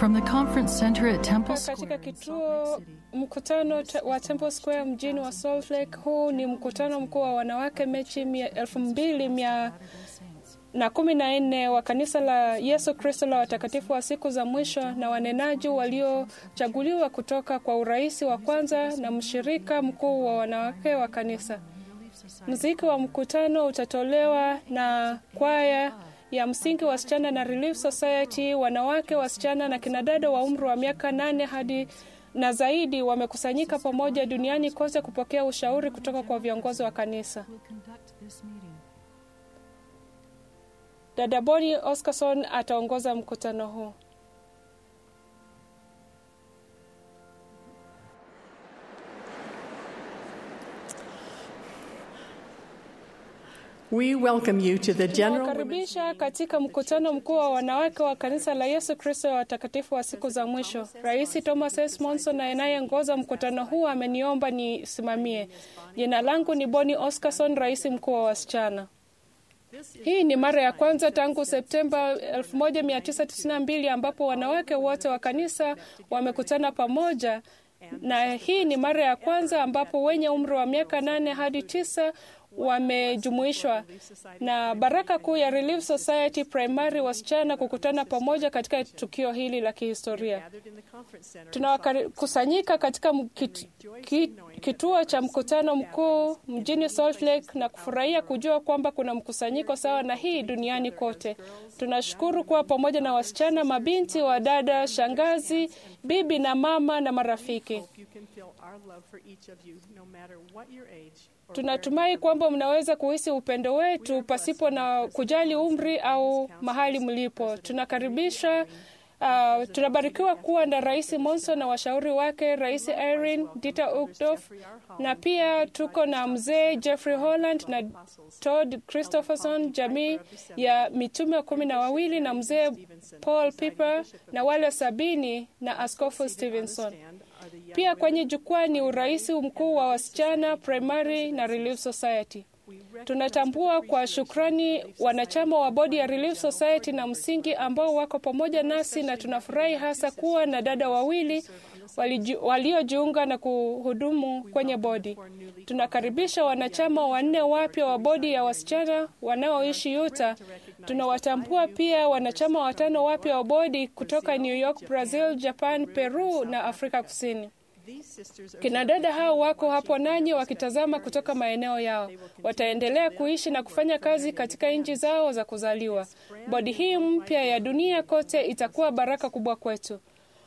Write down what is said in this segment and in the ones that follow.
From the conference center at Temple katika Square in Salt kituo Lake City. mkutano te- wa Temple Square mjini wa Salt Lake. Huu ni mkutano mkuu wa wanawake mechi mia- elfu mbili mia na kumi na nne wa kanisa la Yesu Kristo la watakatifu wa siku za mwisho na wanenaji waliochaguliwa kutoka kwa urais wa kwanza na mshirika mkuu wa wanawake wa kanisa. Mziki wa mkutano utatolewa na kwaya ya msingi wasichana na Relief Society. Wanawake, wasichana na kinadada wa umri wa miaka nane hadi na zaidi wamekusanyika pamoja duniani kote kupokea ushauri kutoka kwa viongozi wa kanisa. will conduct this meeting. Dada Boni Oscarson ataongoza mkutano huu. We welcome you to the General Women's Nawakaribisha katika mkutano mkuu wa wanawake wa kanisa la Yesu Kristo wa watakatifu wa siku za mwisho. Rais Thomas S. Monson anayeongoza mkutano huu ameniomba nisimamie. Jina langu ni Boni Oscarson, rais mkuu wa wasichana. Hii ni mara ya kwanza tangu Septemba 1992 ambapo wanawake wote wa kanisa wamekutana pamoja, na hii ni mara ya kwanza ambapo wenye umri wa miaka nane hadi tisa wamejumuishwa na baraka kuu ya Relief Society Primary wasichana kukutana pamoja katika tukio hili la kihistoria. gathered in the conference center. Tunakusanyika katika m- kit, ki, kituo cha mkutano mkuu mjini Salt Lake na kufurahia kujua kwamba kuna mkusanyiko sawa na hii duniani kote. Tunashukuru kuwa pamoja na wasichana, mabinti, wadada, shangazi, bibi na mama na marafiki. You can feel our love for each of you, no matter what your age or Tunatumai kwamba mnaweza kuhisi upendo wetu pasipo na kujali umri au mahali mlipo. Tunakaribisha Uh, tunabarikiwa kuwa na Rais Monson na washauri wake Rais Irene Dieter Uchtdorf, na pia tuko na mzee Jeffrey Holland na Todd Christopherson, jamii ya mitume kumi na wawili na mzee Paul Piper na wale sabini na Askofu Stevenson. Pia kwenye jukwaa ni urais mkuu wa wasichana primary na Relief Society. Tunatambua kwa shukrani wanachama wa bodi ya Relief Society na msingi ambao wako pamoja nasi, na tunafurahi hasa kuwa na dada wawili waliju- waliojiunga na kuhudumu kwenye bodi. Tunakaribisha wanachama wanne wapya wa bodi ya wasichana wanaoishi Utah. Tunawatambua pia wanachama watano wapya wa bodi kutoka New York, Brazil, Japan, Peru na Afrika Kusini. Kina dada hao wako hapo nanyi wakitazama kutoka maeneo yao. Wataendelea kuishi na kufanya kazi katika nchi zao za kuzaliwa. Bodi hii mpya ya dunia kote itakuwa baraka kubwa kwetu.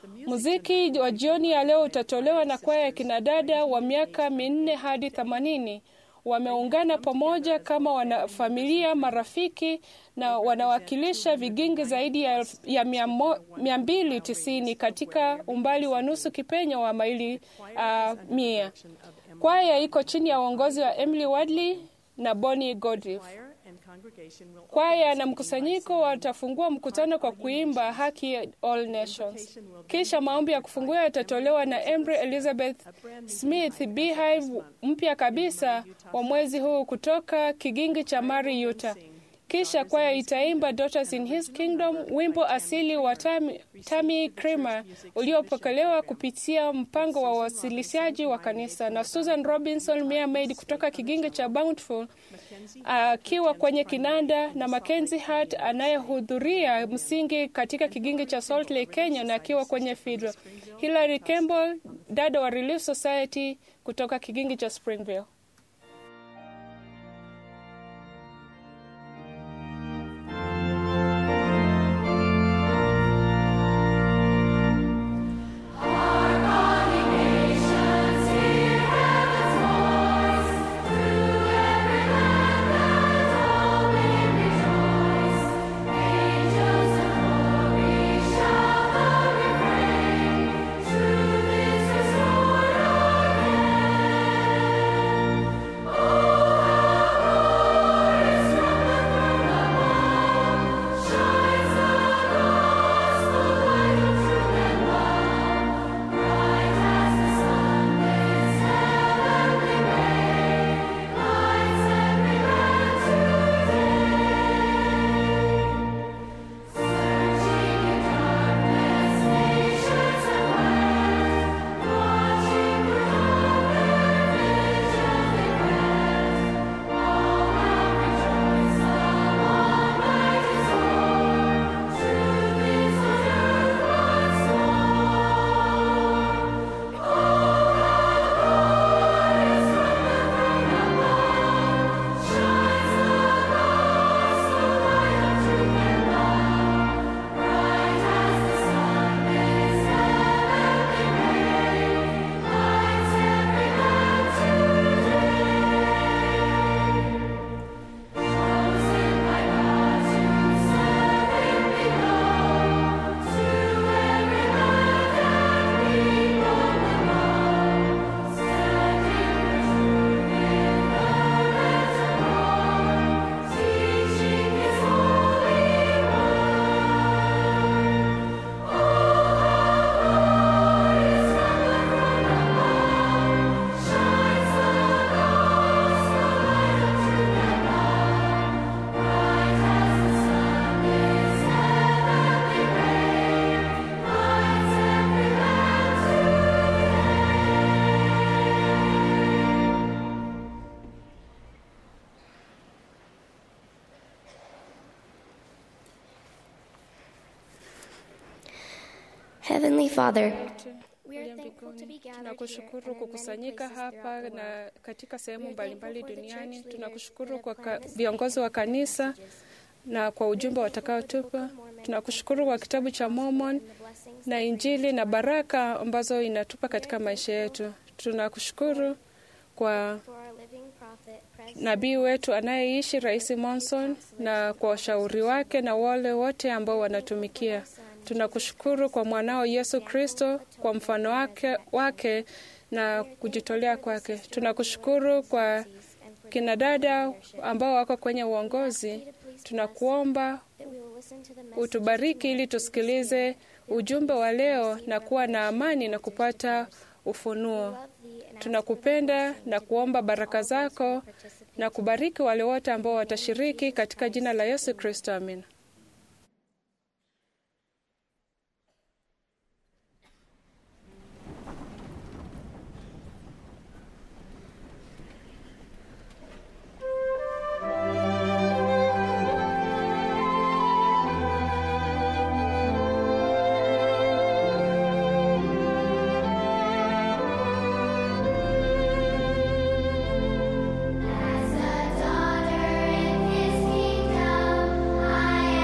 Muziki wa jioni ya leo utatolewa na kwaya ya kina dada wa miaka minne hadi themanini. Wameungana pamoja kama wanafamilia, marafiki na wanawakilisha vigingi zaidi ya, elfu- ya mia mo- mia mbili tisini katika umbali wa nusu kipenyo wa maili uh, mia. Kwaya iko chini ya uongozi wa Emily Wadley na Bonnie Godriff. choir and congregation will Kwaya na mkusanyiko watafungua mkutano kwa kuimba haki ya All Nations. Kisha maombi ya kufungua yatatolewa na Embry Elizabeth Smith, Beehive mpya kabisa wa mwezi huu kutoka kigingi cha Mari, Utah. Kisha kwaya itaimba Daughters in His Kingdom, wimbo asili wa Tammy, Tammy Kramer uliopokelewa kupitia mpango wa wasilishaji wa kanisa, na Susan Robinson Mermaid kutoka kigingi cha Bountiful akiwa kwenye kinanda na Mackenzie Hart anayehudhuria msingi katika kigingi cha Salt Lake, Kenya na akiwa kwenye fiddle. Hilary Campbell, dada wa Relief Society kutoka kigingi cha Springville. Truth is restored again. Heavenly Father, we are Uliye thankful to be mbinguni, gathered tunakushukuru here and kwa in many kukusanyika places hapa throughout the na world. katika sehemu We are mbalimbali thankful for the duniani. church leaders Tunakushukuru that kwa have ka- promised viongozi wa kanisa messages. na kwa ujumbe watakaotupa. Tunakushukuru kwa kitabu cha Mormon and the blessings na that bring Injili us na to baraka ambazo inatupa katika maisha yetu. Tunakushukuru kwa for our living prophet, President nabii wetu anayeishi Rais Monson na kwa washauri wake na wale wote ambao wanatumikia. Tunakushukuru kwa mwanao Yesu Kristo kwa mfano wake, wake na kujitolea kwake. Tunakushukuru kwa kina dada ambao wako kwenye uongozi. Tunakuomba that we will listen to the message utubariki ili tusikilize ujumbe wa leo na kuwa na amani na kupata ufunuo. love thee and ask Tunakupenda na kuomba baraka zako na kubariki wale wote ambao watashiriki katika jina la Yesu Kristo, amin. As a daughter in His kingdom, I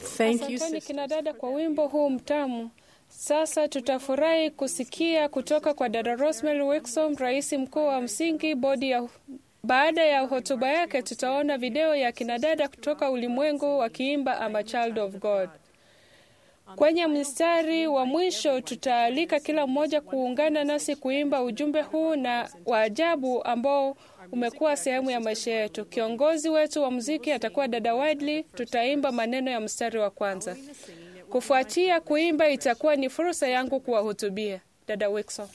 Thank you, Asanteni sisters. kina dada kwa wimbo huu mtamu. Sasa tutafurahi kusikia kutoka kwa dada Rosemary Wixom, rais mkuu wa msingi bodi ya. Baada ya hotuba yake, tutaona video ya kina dada kutoka ulimwengu wakiimba I'm a child of God. Kwenye mstari wa mwisho tutaalika kila mmoja kuungana nasi kuimba ujumbe huu na wa ajabu ambao umekuwa sehemu ya maisha yetu. Kiongozi wetu wa muziki atakuwa dada Wadley. Tutaimba maneno ya mstari wa kwanza. Kufuatia kuimba, itakuwa ni fursa yangu kuwahutubia. Dada Wixon.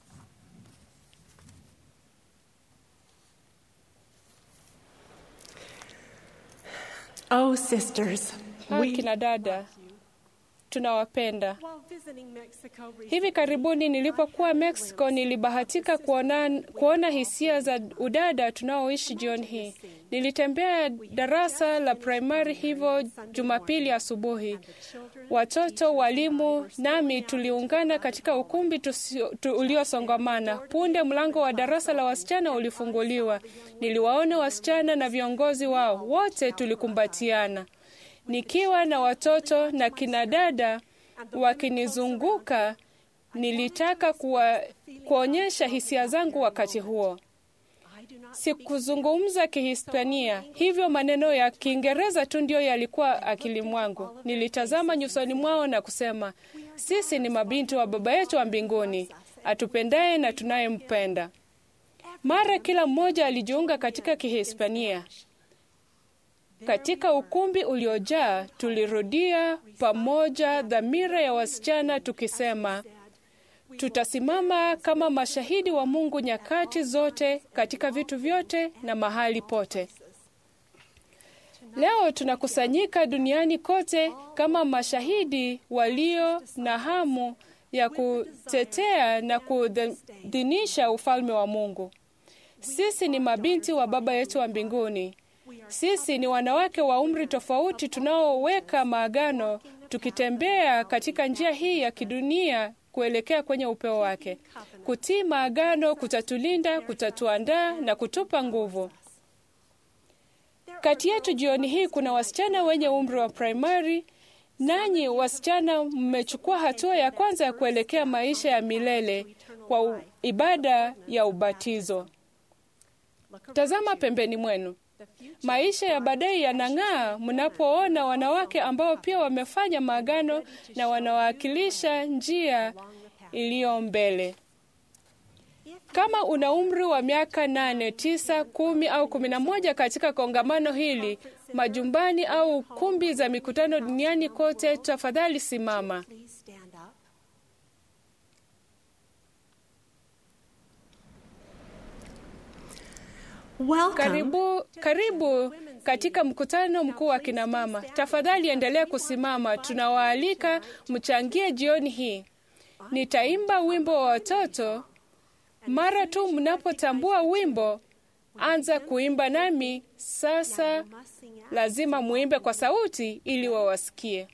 Oh, sisters, Ha, we, kina dada, tunawapenda. while visiting Mexico recently, Hivi karibuni nilipokuwa Mexico, nilibahatika kuona, kuona hisia za udada tunaoishi jioni hii. Nilitembea darasa la primary hivyo Jumapili asubuhi. Watoto, walimu nami tuliungana katika ukumbi tusio- tu, uliosongamana. Punde mlango wa darasa la wasichana ulifunguliwa. Niliwaona wasichana na viongozi wao, wote tulikumbatiana. Nikiwa na watoto na kina dada wakinizunguka, nilitaka kuwa, kuonyesha hisia zangu wakati huo. Sikuzungumza Kihispania, hivyo maneno ya Kiingereza tu ndio yalikuwa akili mwangu. Nilitazama nyusoni mwao na kusema, sisi ni mabinti wa Baba yetu wa mbinguni, atupendaye na tunayempenda. Mara kila mmoja alijiunga katika Kihispania. Katika ukumbi uliojaa, tulirudia pamoja dhamira ya wasichana tukisema, tutasimama kama mashahidi wa Mungu nyakati zote, katika vitu vyote na mahali pote. Leo tunakusanyika duniani kote kama mashahidi walio na hamu ya kutetea na kudhinisha ufalme wa Mungu. Sisi ni mabinti wa Baba yetu wa mbinguni. Sisi ni wanawake wa umri tofauti tunaoweka maagano, tukitembea katika njia hii ya kidunia kuelekea kwenye upeo wake. Kutii maagano kutatulinda, kutatuandaa na kutupa nguvu. Kati yetu jioni hii kuna wasichana wenye umri wa primary. Nanyi wasichana, mmechukua hatua ya kwanza ya kuelekea maisha ya milele kwa u- ibada ya ubatizo. Tazama pembeni mwenu. Maisha ya baadaye yanang'aa mnapoona wanawake ambao pia wamefanya maagano na wanawakilisha njia iliyo mbele. Kama una umri wa miaka nane, tisa, kumi au kumi na moja katika kongamano hili, majumbani au kumbi za mikutano duniani kote, tafadhali simama. please stand up. Welcome. Karibu, karibu katika mkutano mkuu wa kina mama. Tafadhali endelea kusimama. Tunawaalika mchangie jioni hii. Nitaimba wimbo wa watoto. Mara tu mnapotambua wimbo, anza kuimba nami. Sasa Must sing out. lazima muimbe kwa sauti ili wawasikie.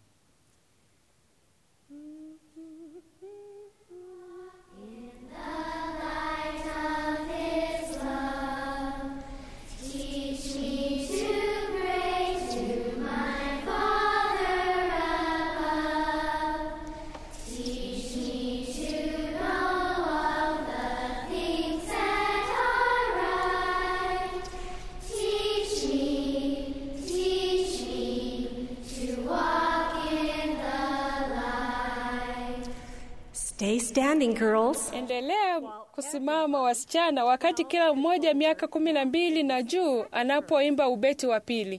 Stay standing, girls. Endelea kusimama wasichana, wakati kila mmoja miaka kumi na mbili na juu anapoimba ubeti wa pili.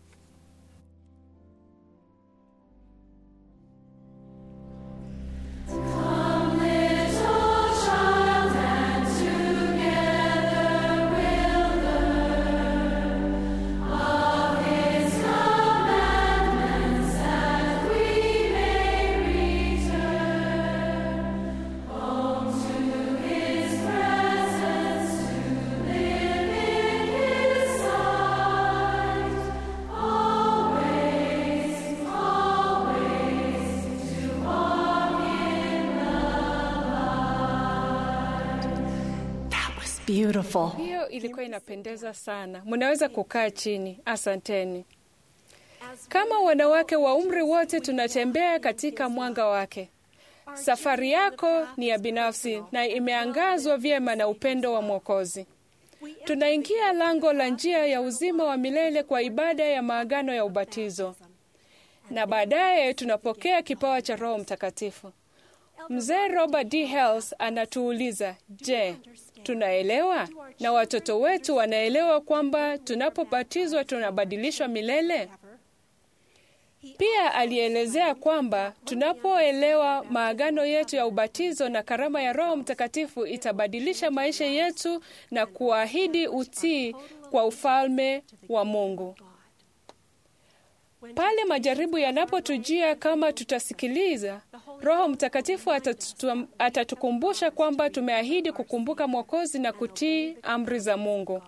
That was beautiful. Hiyo ilikuwa inapendeza sana. Mnaweza kukaa chini. Asanteni. Kama wanawake wa umri wote, tunatembea katika mwanga wake. Safari yako ni ya binafsi na imeangazwa vyema na upendo wa Mwokozi. Tunaingia lango la njia ya uzima wa milele kwa ibada ya maagano ya ubatizo, na baadaye tunapokea kipawa cha Roho Mtakatifu. Mzee Robert D. Hales anatuuliza, je, tunaelewa na watoto wetu wanaelewa kwamba tunapobatizwa tunabadilishwa milele? Pia alielezea kwamba tunapoelewa maagano yetu ya ubatizo na karama ya Roho Mtakatifu itabadilisha maisha yetu na kuahidi utii kwa ufalme wa Mungu. Pale majaribu yanapotujia, kama tutasikiliza, Roho Mtakatifu atatu, atatukumbusha kwamba tumeahidi kukumbuka Mwokozi na kutii amri za Mungu.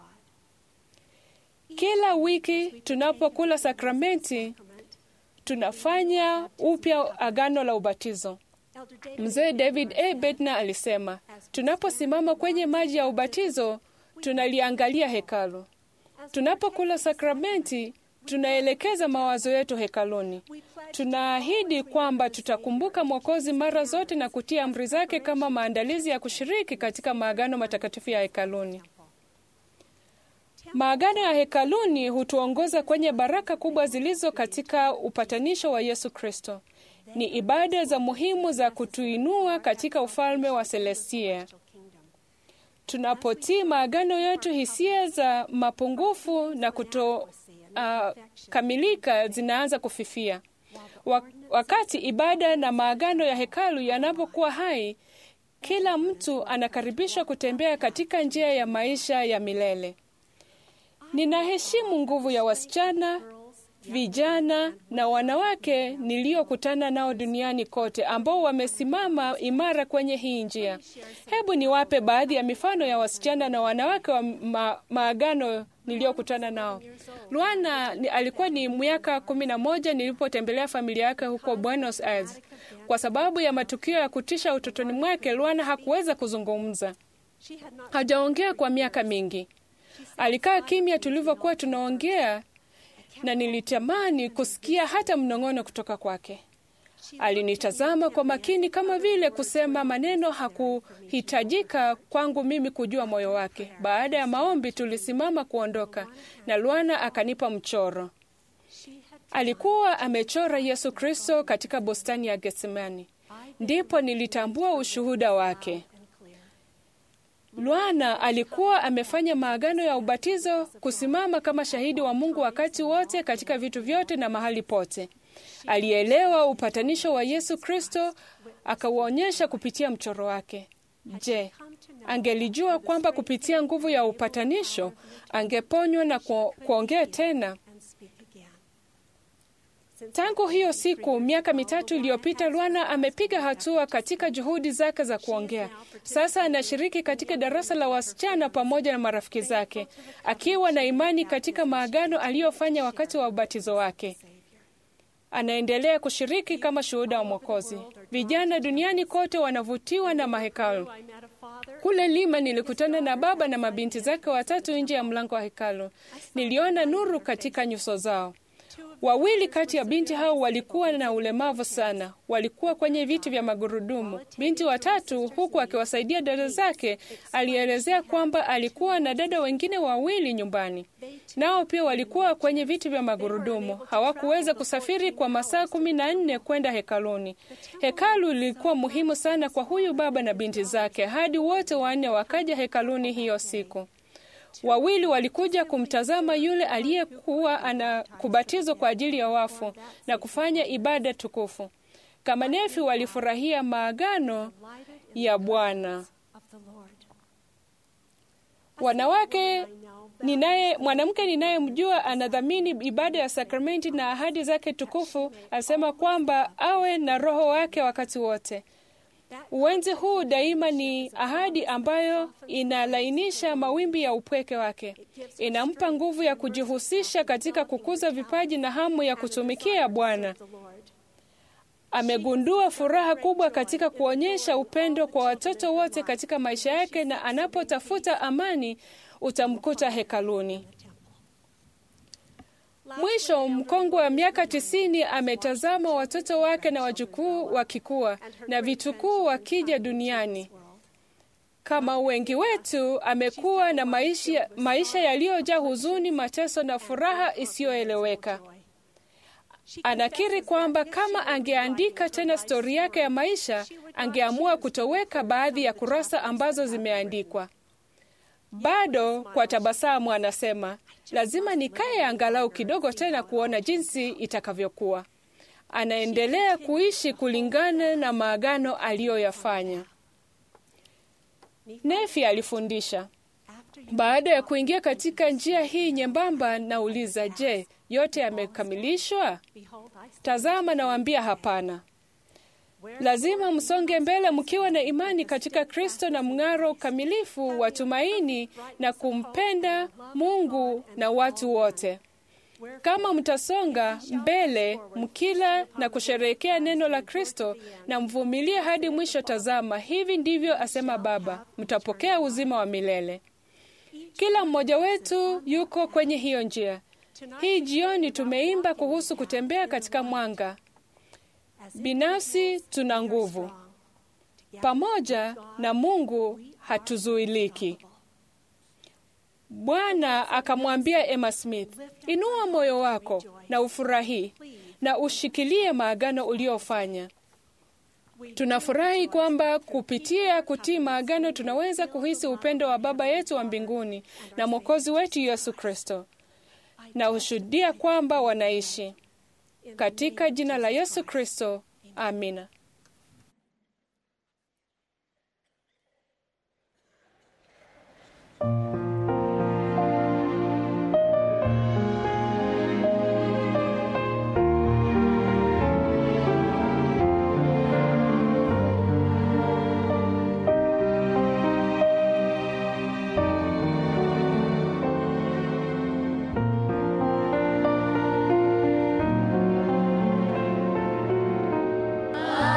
Kila wiki tunapokula sakramenti tunafanya upya agano la ubatizo. Mzee David A. Bednar alisema, tunaposimama kwenye maji ya ubatizo tunaliangalia hekalu. Tunapokula sakramenti tunaelekeza mawazo yetu hekaluni. Tunaahidi kwamba tutakumbuka Mwokozi mara zote na kutii amri zake kama maandalizi ya kushiriki katika maagano matakatifu ya hekaluni. Maagano ya hekaluni hutuongoza kwenye baraka kubwa zilizo katika upatanisho wa Yesu Kristo. Ni ibada za muhimu za kutuinua katika ufalme wa Selestia. Tunapotii maagano yetu, hisia za mapungufu na kutokamilika uh, zinaanza kufifia. Wakati ibada na maagano ya hekalu yanapokuwa hai, kila mtu anakaribishwa kutembea katika njia ya maisha ya milele. Ninaheshimu nguvu ya wasichana, vijana na wanawake niliokutana nao duniani kote ambao wamesimama imara kwenye hii njia. Hebu niwape baadhi ya mifano ya wasichana na wanawake wa ma maagano niliyokutana nao. Luana ni, alikuwa ni miaka kumi na moja nilipotembelea familia yake huko Buenos Aires. Kwa sababu ya matukio ya kutisha utotoni mwake, Luana hakuweza kuzungumza, hajaongea kwa miaka mingi. Alikaa kimya tulivyokuwa tunaongea, na nilitamani kusikia hata mnong'ono kutoka kwake. Alinitazama kwa makini, kama vile kusema maneno hakuhitajika kwangu mimi kujua moyo wake. Baada ya maombi, tulisimama kuondoka, na Luana akanipa mchoro. Alikuwa amechora Yesu Kristo katika bustani ya Getsemani. Ndipo nilitambua ushuhuda wake. Luana alikuwa amefanya maagano ya ubatizo, kusimama kama shahidi wa Mungu wakati wote, katika vitu vyote na mahali pote. Alielewa upatanisho wa Yesu Kristo, akauonyesha kupitia mchoro wake. Je, angelijua kwamba kupitia nguvu ya upatanisho angeponywa na ku, kuongea tena? Tangu hiyo siku miaka mitatu iliyopita, Luana amepiga hatua katika juhudi zake za kuongea. Sasa anashiriki katika darasa la wasichana pamoja na marafiki zake, akiwa na imani katika maagano aliyofanya wakati wa ubatizo wake. Anaendelea kushiriki kama shuhuda wa Mwokozi. Vijana duniani kote wanavutiwa na mahekalu. Kule Lima nilikutana na baba na mabinti zake watatu nje ya mlango wa hekalu. Niliona nuru katika nyuso zao. Wawili kati ya binti hao walikuwa na ulemavu sana, walikuwa kwenye viti vya magurudumu. Binti watatu, huku akiwasaidia dada zake, alielezea kwamba alikuwa na dada wengine wawili nyumbani, nao pia walikuwa kwenye viti vya magurudumu. Hawakuweza kusafiri kwa masaa kumi na nne kwenda hekaluni. Hekalu lilikuwa muhimu sana kwa huyu baba na binti zake, hadi wote wanne wakaja hekaluni hiyo siku. Wawili walikuja kumtazama yule aliyekuwa ana kubatizwa kwa ajili ya wafu na kufanya ibada tukufu. Kama nefi walifurahia maagano ya Bwana. Wanawake ninaye mwanamke ninayemjua anadhamini ibada ya sakramenti na ahadi zake tukufu, asema kwamba awe na roho wake wakati wote. Uwenzi huu daima ni ahadi ambayo inalainisha mawimbi ya upweke wake, inampa nguvu ya kujihusisha katika kukuza vipaji na hamu ya kutumikia Bwana. Amegundua furaha kubwa katika kuonyesha upendo kwa watoto wote katika maisha yake, na anapotafuta amani utamkuta hekaluni. Mwisho, mkongwe wa miaka tisini ametazama watoto wake na wajukuu wakikua na vitukuu wakija duniani. Kama wengi wetu, amekuwa na maisha, maisha yaliyojaa huzuni, mateso na furaha isiyoeleweka. Anakiri kwamba kama angeandika tena stori yake ya maisha, angeamua kutoweka baadhi ya kurasa ambazo zimeandikwa. Bado kwa tabasamu anasema, lazima nikae angalau kidogo tena kuona jinsi itakavyokuwa. Anaendelea kuishi kulingana na maagano aliyoyafanya. Nefi alifundisha, baada ya kuingia katika njia hii nyembamba, nauliza, je, yote yamekamilishwa? Tazama, nawaambia hapana. Lazima msonge mbele mkiwa na imani katika Kristo na mng'aro ukamilifu wa tumaini na kumpenda Mungu na watu wote. Kama mtasonga mbele mkila na kusherehekea neno la Kristo na mvumilie hadi mwisho, tazama, hivi ndivyo asema Baba, mtapokea uzima wa milele. Kila mmoja wetu yuko kwenye hiyo njia. Hii jioni tumeimba kuhusu kutembea katika mwanga. Binafsi tuna nguvu, pamoja na Mungu hatuzuiliki. Bwana akamwambia Emma Smith, inua moyo wako na ufurahi na ushikilie maagano uliofanya. Tunafurahi kwamba kupitia kutii maagano tunaweza kuhisi upendo wa Baba yetu wa mbinguni na Mwokozi wetu Yesu Kristo, na hushuhudia kwamba wanaishi katika jina la Yesu Kristo, amina. Baba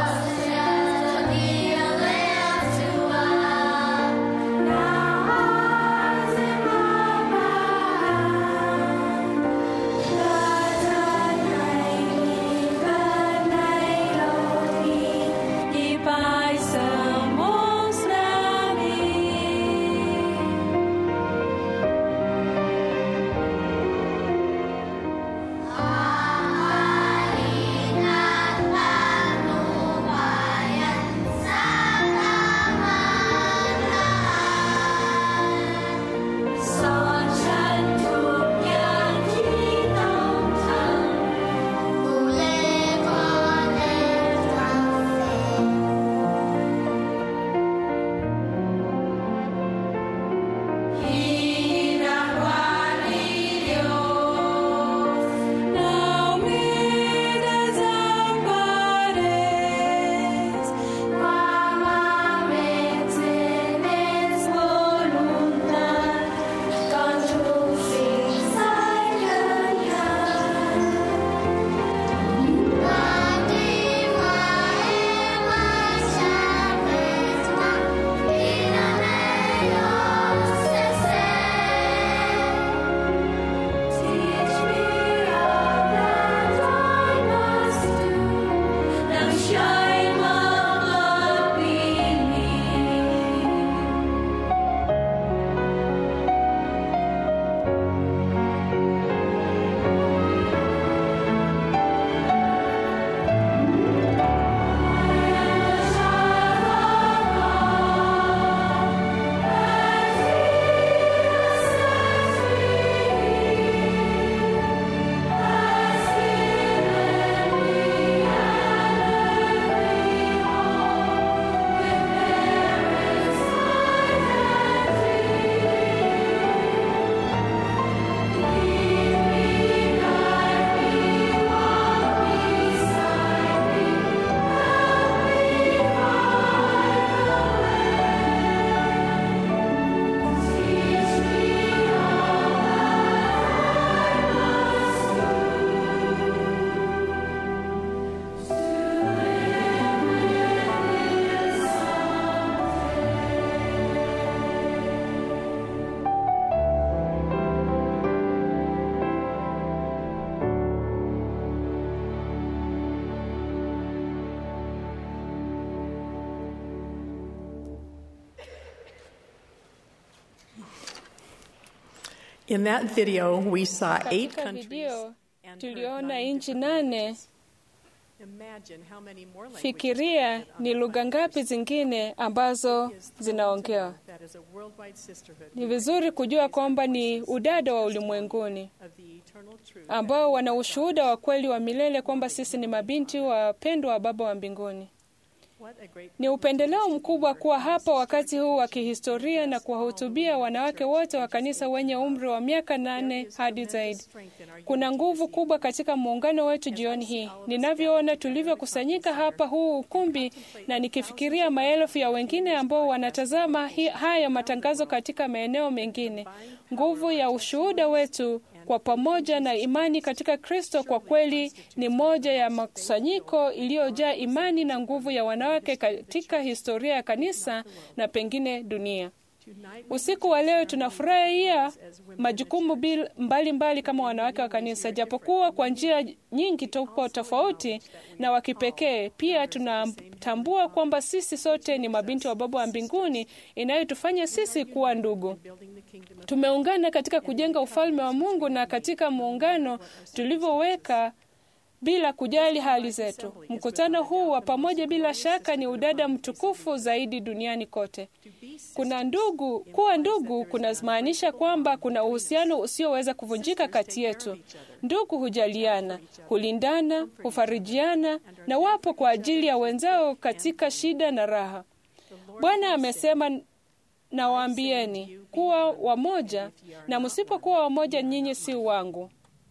In that video, we saw eight Katika countries. video and heard tuliona nine nchi different nane. languages. Imagine how many more languages Fikiria are on ni the lugha planet. ngapi zingine ambazo It is thrilling to zinaongewa. know that as a worldwide sisterhood, Ni vizuri kujua kwamba ni udada wa ulimwenguni of the eternal truth ambao wana ushuhuda wa kweli wa milele kwamba sisi ni mabinti wapendwa wa Baba wa mbinguni. What a great Ni upendeleo mkubwa kuwa hapa wakati huu wa kihistoria na kuwahutubia wanawake wote wa kanisa wenye umri wa miaka nane hadi zaidi. Kuna nguvu kubwa katika muungano wetu jioni hii. Ninavyoona tulivyokusanyika hapa huu ukumbi, na nikifikiria maelfu ya wengine ambao wanatazama hi, haya matangazo katika maeneo mengine, nguvu ya ushuhuda wetu kwa pamoja na imani katika Kristo kwa kweli ni moja ya makusanyiko iliyojaa imani na nguvu ya wanawake katika historia ya kanisa na pengine dunia. Usiku wa leo tunafurahia majukumu bil- mbalimbali mbali kama wanawake wa kanisa, japokuwa kwa njia nyingi tupo tofauti na wa kipekee. Pia tunatambua kwamba sisi sote ni mabinti wa Baba wa mbinguni, inayotufanya sisi kuwa ndugu. Tumeungana katika kujenga ufalme wa Mungu na katika muungano tulivyoweka bila kujali hali zetu. Mkutano huu wa pamoja bila shaka ni udada mtukufu zaidi duniani kote. Kuna ndugu, kuwa ndugu kunamaanisha kwamba kuna uhusiano usioweza kuvunjika kati yetu. Ndugu hujaliana, hulindana, hufarijiana na wapo kwa ajili ya wenzao katika shida na raha. Bwana amesema nawaambieni kuwa wamoja, na msipokuwa wamoja, nyinyi si wangu.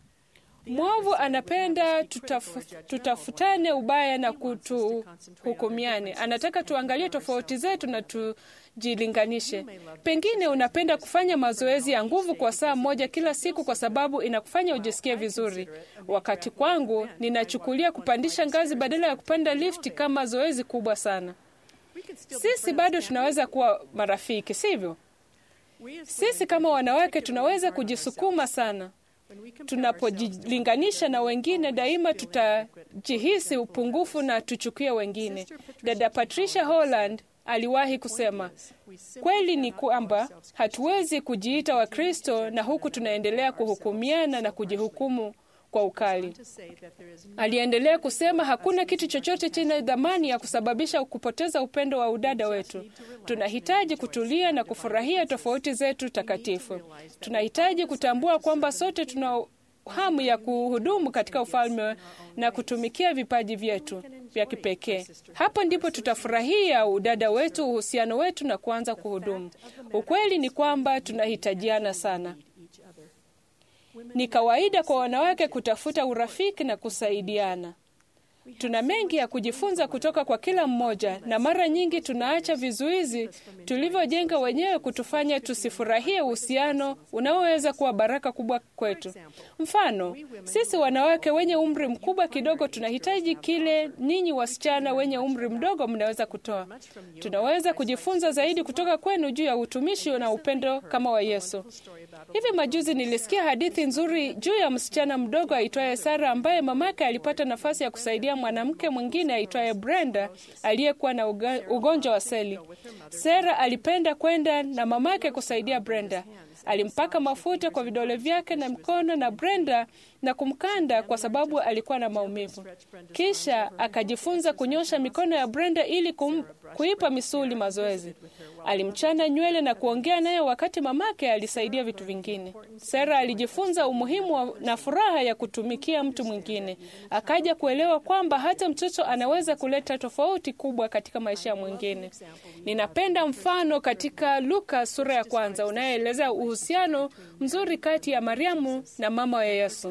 Mwovu anapenda tutafu, tutafutane ubaya na kutuhukumiane. Anataka tuangalie tofauti zetu na tujilinganishe. Pengine unapenda kufanya mazoezi ya nguvu kwa saa moja kila siku kwa sababu inakufanya ujisikie vizuri. Wakati kwangu, ninachukulia kupandisha ngazi badala ya kupanda lifti kama zoezi kubwa sana. Sisi bado tunaweza kuwa marafiki, sivyo? Sisi kama wanawake tunaweza kujisukuma sana. Tunapojilinganisha na wengine, daima tutajihisi upungufu na tuchukie wengine. Dada Patricia Holland aliwahi kusema, kweli ni kwamba hatuwezi kujiita Wakristo na huku tunaendelea kuhukumiana na kujihukumu kwa ukali. Aliendelea kusema hakuna kitu chochote chenye dhamani ya kusababisha kupoteza upendo wa udada wetu. Tunahitaji kutulia na kufurahia tofauti zetu takatifu. Tunahitaji kutambua kwamba sote tuna hamu ya kuhudumu katika ufalme na kutumikia vipaji vyetu vya kipekee. Hapo ndipo tutafurahia udada wetu, uhusiano wetu na kuanza kuhudumu. Ukweli ni kwamba tunahitajiana sana. Ni kawaida kwa wanawake kutafuta urafiki na kusaidiana. Tuna mengi ya kujifunza kutoka kwa kila mmoja, na mara nyingi tunaacha vizuizi tulivyojenga wenyewe kutufanya tusifurahie uhusiano unaoweza kuwa baraka kubwa kwetu. Mfano, sisi wanawake wenye umri mkubwa kidogo tunahitaji kile ninyi wasichana wenye umri mdogo mnaweza kutoa. Tunaweza kujifunza zaidi kutoka kwenu juu ya utumishi na upendo kama wa Yesu. Hivi majuzi nilisikia hadithi nzuri juu ya msichana mdogo aitwaye Sara ambaye mamake alipata nafasi ya kusaidia mwanamke mwingine aitwaye Brenda aliyekuwa na uga, ugonjwa wa seli. Sara alipenda kwenda na mamake kusaidia Brenda. Alimpaka mafuta kwa vidole vyake na mkono na Brenda na kumkanda kwa sababu alikuwa na maumivu. Kisha akajifunza kunyosha mikono ya Brenda ili kum, kuipa misuli mazoezi. Alimchana nywele na kuongea naye wakati mamake alisaidia vitu vingine. Sara alijifunza umuhimu wa, na furaha ya kutumikia mtu mwingine. Akaja kuelewa kwamba hata mtoto anaweza kuleta tofauti kubwa katika maisha ya mwingine. Ninapenda mfano katika Luka sura ya kwanza unayeelezea uhusiano mzuri kati ya Mariamu na mama wa Yesu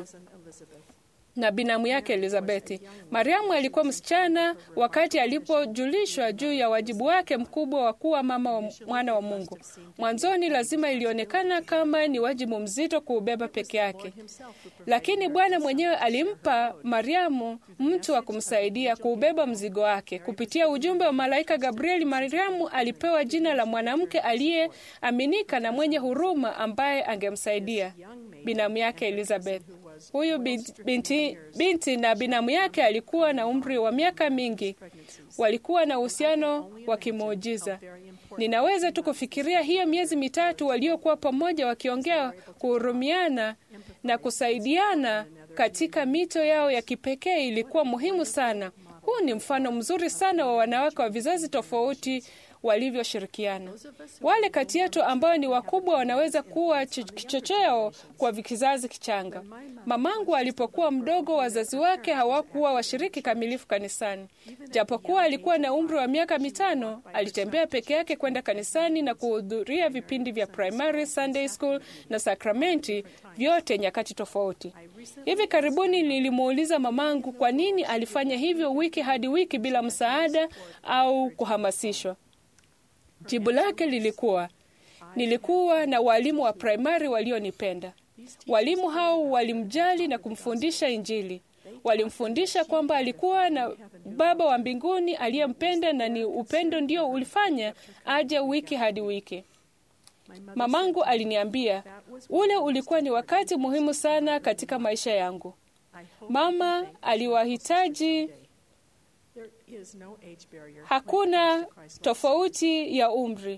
na binamu yake Elizabeti. Mariamu alikuwa msichana wakati alipojulishwa juu ya wajibu wake mkubwa wa kuwa mama wa mwana wa Mungu. Mwanzoni lazima ilionekana kama ni wajibu mzito kuubeba peke yake, lakini Bwana mwenyewe alimpa Mariamu mtu wa kumsaidia kuubeba mzigo wake. Kupitia ujumbe wa malaika Gabrieli, Mariamu alipewa jina la mwanamke aliyeaminika na mwenye huruma ambaye angemsaidia binamu yake Elizabeth. Huyu binti, binti na binamu yake alikuwa na umri wa miaka mingi. Walikuwa na uhusiano wa kimuujiza. Ninaweza tu kufikiria hiyo miezi mitatu waliokuwa pamoja wakiongea, kuhurumiana na kusaidiana katika mito yao ya kipekee ilikuwa muhimu sana. Huu ni mfano mzuri sana wa wanawake wa vizazi tofauti walivyoshirikiana. Wale kati yetu ambao ni wakubwa wanaweza kuwa kichocheo kwa kizazi kichanga. Mamangu alipokuwa mdogo, wazazi wake hawakuwa washiriki kamilifu kanisani. Japokuwa alikuwa na umri wa miaka mitano, alitembea peke yake kwenda kanisani na kuhudhuria vipindi vya primary, Sunday school na sakramenti, vyote nyakati tofauti. Hivi karibuni nilimuuliza mamangu kwa nini alifanya hivyo wiki hadi wiki bila msaada au kuhamasishwa. Jibu lake lilikuwa nilikuwa na walimu wa primari walionipenda. Walimu hao walimjali na kumfundisha Injili. Walimfundisha kwamba alikuwa na Baba wa mbinguni aliyempenda na ni upendo ndio ulifanya aje wiki hadi wiki. Mamangu aliniambia ule ulikuwa ni wakati muhimu sana katika maisha yangu. Mama aliwahitaji Hakuna tofauti ya umri.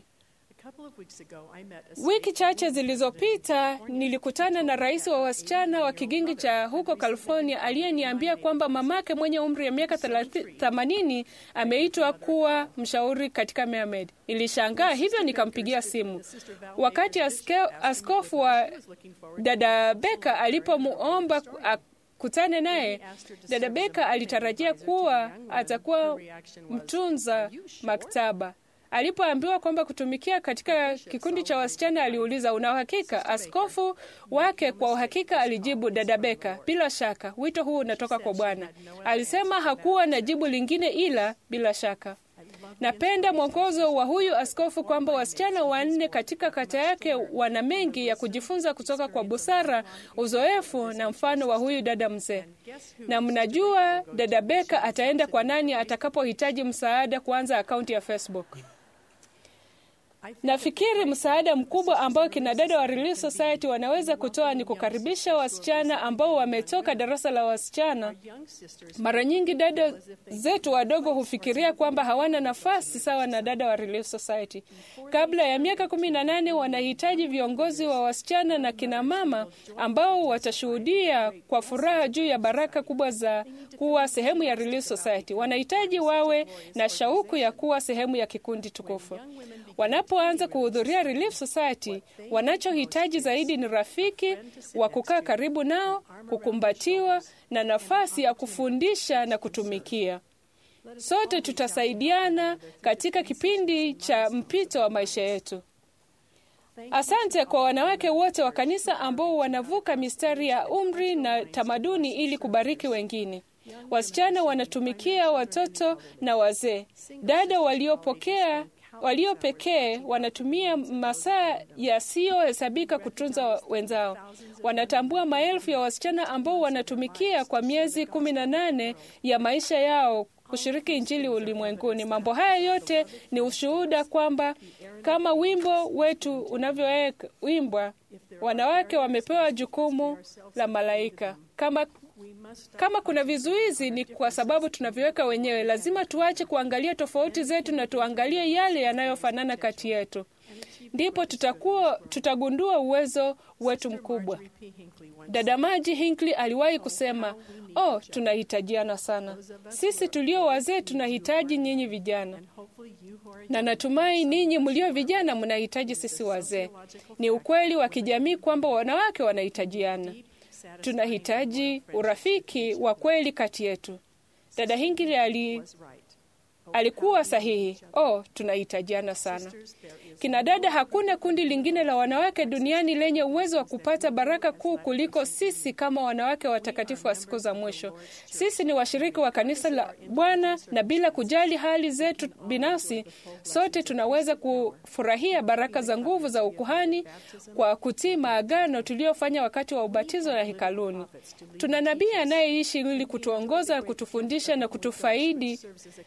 Wiki chache zilizopita nilikutana na rais wa wasichana wa kigingi cha huko California aliyeniambia kwamba mamake mwenye umri ya miaka themanini ameitwa kuwa mshauri katika Mermaid. Nilishangaa hivyo, nikampigia simu. Wakati aske, askofu wa dada Beka alipomuomba kutane naye, dada Beka alitarajia kuwa atakuwa mtunza maktaba. Alipoambiwa kwamba kutumikia katika kikundi cha wasichana, aliuliza una uhakika? Askofu wake kwa uhakika alijibu, dada Beka, bila shaka wito huu unatoka kwa Bwana. Alisema hakuwa na jibu lingine ila bila shaka. Napenda mwongozo wa huyu askofu kwamba wasichana wanne katika kata yake wana mengi ya kujifunza kutoka kwa busara, uzoefu na mfano wa huyu dada mzee. Na mnajua dada Beka ataenda kwa nani atakapohitaji msaada kuanza akaunti ya Facebook. Nafikiri msaada mkubwa ambao kina dada wa Relief Society wanaweza kutoa ni kukaribisha wasichana ambao wametoka darasa la wasichana. Mara nyingi dada zetu wadogo hufikiria kwamba hawana nafasi sawa na dada wa Relief Society. Kabla ya miaka kumi na nane wanahitaji viongozi wa wasichana na kina mama ambao watashuhudia kwa furaha juu ya baraka kubwa za kuwa sehemu ya Relief Society. Wanahitaji wawe na shauku ya kuwa sehemu ya kikundi tukufu. Wanapoanza kuhudhuria Relief Society, wanachohitaji zaidi ni rafiki wa kukaa karibu nao, kukumbatiwa na nafasi ya kufundisha na kutumikia. Sote tutasaidiana katika kipindi cha mpito wa maisha yetu. Asante kwa wanawake wote wa kanisa ambao wanavuka mistari ya umri na tamaduni ili kubariki wengine. Wasichana wanatumikia watoto na wazee. Dada waliopokea walio pekee wanatumia masaa yasiyohesabika kutunza wenzao. Wanatambua maelfu ya wasichana ambao wanatumikia kwa miezi kumi na nane ya maisha yao kushiriki Injili ulimwenguni. Mambo haya yote ni ushuhuda kwamba kama wimbo wetu unavyoimbwa, wanawake wamepewa jukumu la malaika. Kama kama kuna vizuizi ni kwa sababu tunaviweka wenyewe. Lazima tuache kuangalia tofauti zetu na tuangalie yale yanayofanana kati yetu, ndipo tutakuwa tutagundua uwezo wetu mkubwa. Dada Maji Hinckley aliwahi kusema, oh, tunahitajiana sana. Sisi tulio wazee tunahitaji nyinyi vijana, na natumai ninyi mlio vijana mnahitaji sisi wazee. Ni ukweli wa kijamii kwamba wanawake wanahitajiana. Tunahitaji urafiki wa kweli kati yetu. Dada Hinckley ali, alikuwa sahihi. Oh, tunahitajiana sana. Kina dada, hakuna kundi lingine la wanawake duniani lenye uwezo wa kupata baraka kuu kuliko sisi kama wanawake watakatifu wa siku za mwisho. Sisi ni washiriki wa kanisa la Bwana, na bila kujali hali zetu binafsi, sote tunaweza kufurahia baraka za nguvu za ukuhani kwa kutii maagano tuliyofanya wakati wa ubatizo na hekaluni. Tuna nabii anayeishi ili kutuongoza, kutufundisha na kutufaidi uh,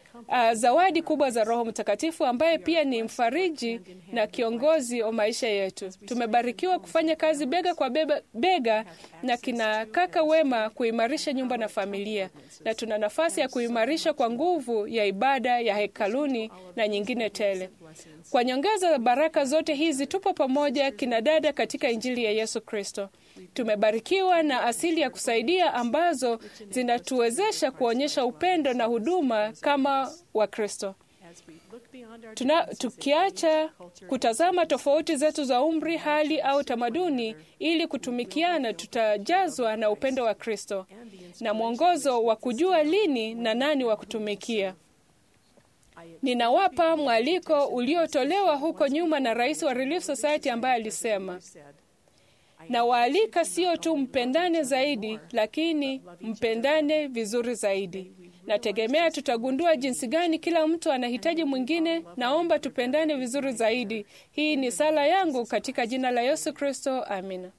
na zawadi kubwa za Roho Mtakatifu ambaye pia ni mfariji na kiongozi wa maisha yetu. Tumebarikiwa kufanya kazi bega kwa bega, bega na kina kaka wema kuimarisha nyumba na familia, na tuna nafasi ya kuimarisha kwa nguvu ya ibada ya hekaluni na nyingine tele. Kwa nyongeza ya baraka zote hizi, tupo pamoja kina dada katika Injili ya Yesu Kristo. Tumebarikiwa na asili ya kusaidia ambazo zinatuwezesha kuonyesha upendo na huduma kama Wakristo. Tuna, tukiacha kutazama tofauti zetu za umri, hali au tamaduni, ili kutumikiana, tutajazwa na upendo wa Kristo na mwongozo wa kujua lini na nani wa kutumikia. Ninawapa mwaliko uliotolewa huko nyuma na rais wa Relief Society ambaye alisema na waalika sio tu mpendane zaidi, lakini mpendane vizuri zaidi. Nategemea tutagundua jinsi gani kila mtu anahitaji mwingine. Naomba tupendane vizuri zaidi. Hii ni sala yangu katika jina la Yesu Kristo, amina.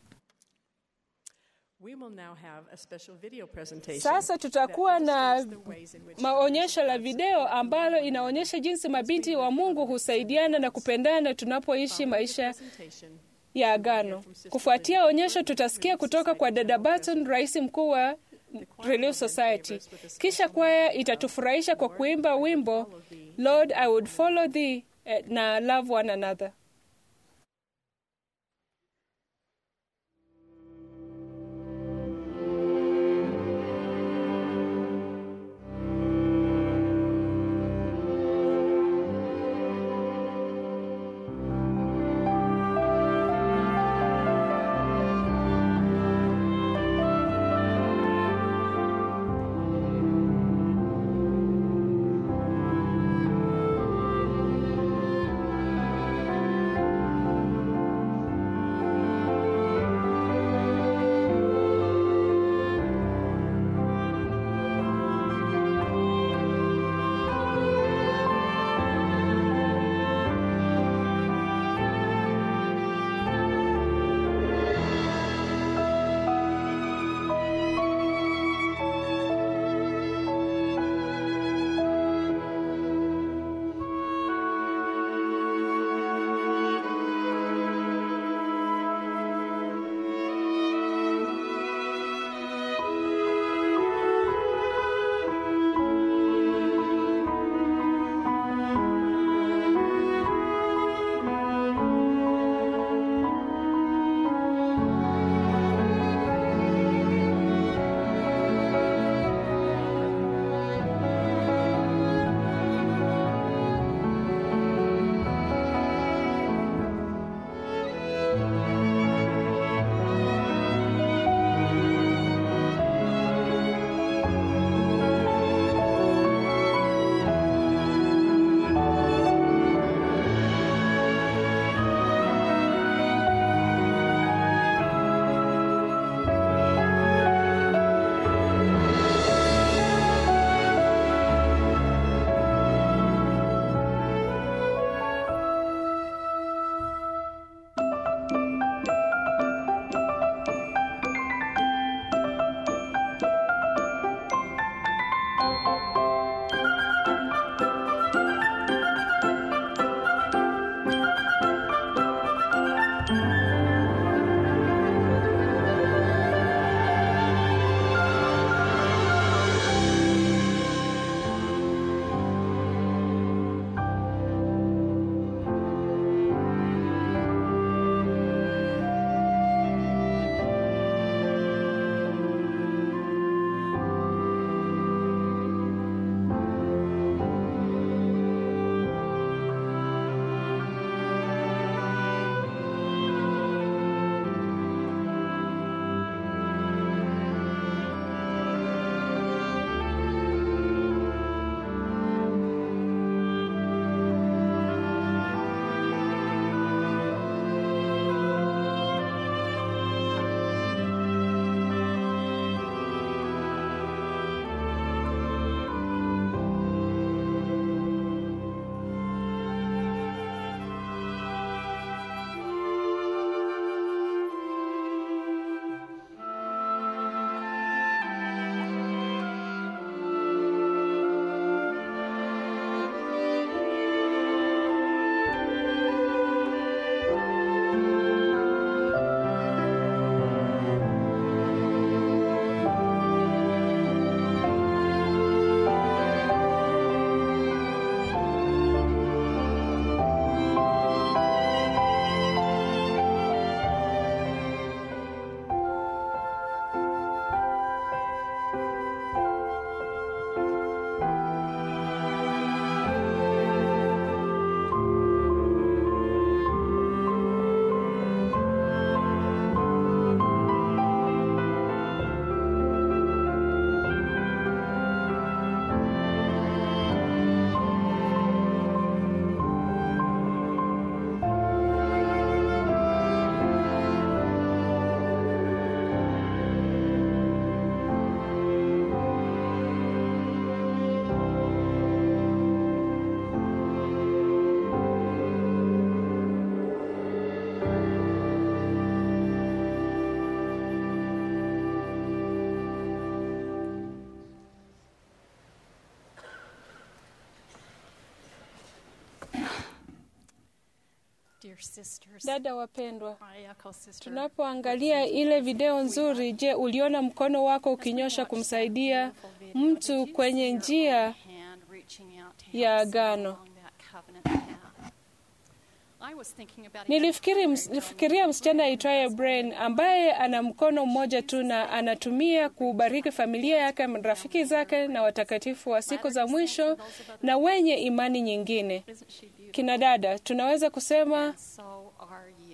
Sasa tutakuwa na maonyesho la video ambalo inaonyesha jinsi mabinti wa Mungu husaidiana na kupendana tunapoishi maisha ya agano. Kufuatia onyesho, tutasikia kutoka kwa dada Barton, rais mkuu wa Relief Society. Kisha kwaya itatufurahisha kwa kuimba wimbo Lord I would follow thee na love one another. Thank Dear sisters, Dada wapendwa, I echo sister. tunapoangalia ile video nzuri, je, uliona mkono wako ukinyosha kumsaidia mtu kwenye njia hand reaching out to help ya someone agano? along that covenant path. I was thinking about a Nilifikiri nilifikiria msichana aitwaye Brain ambaye ana mkono mmoja tu na anatumia kubariki familia yake, rafiki zake na watakatifu wa siku za mwisho na wenye imani nyingine. Isn't she beautiful? Kina dada, tunaweza kusema So are you.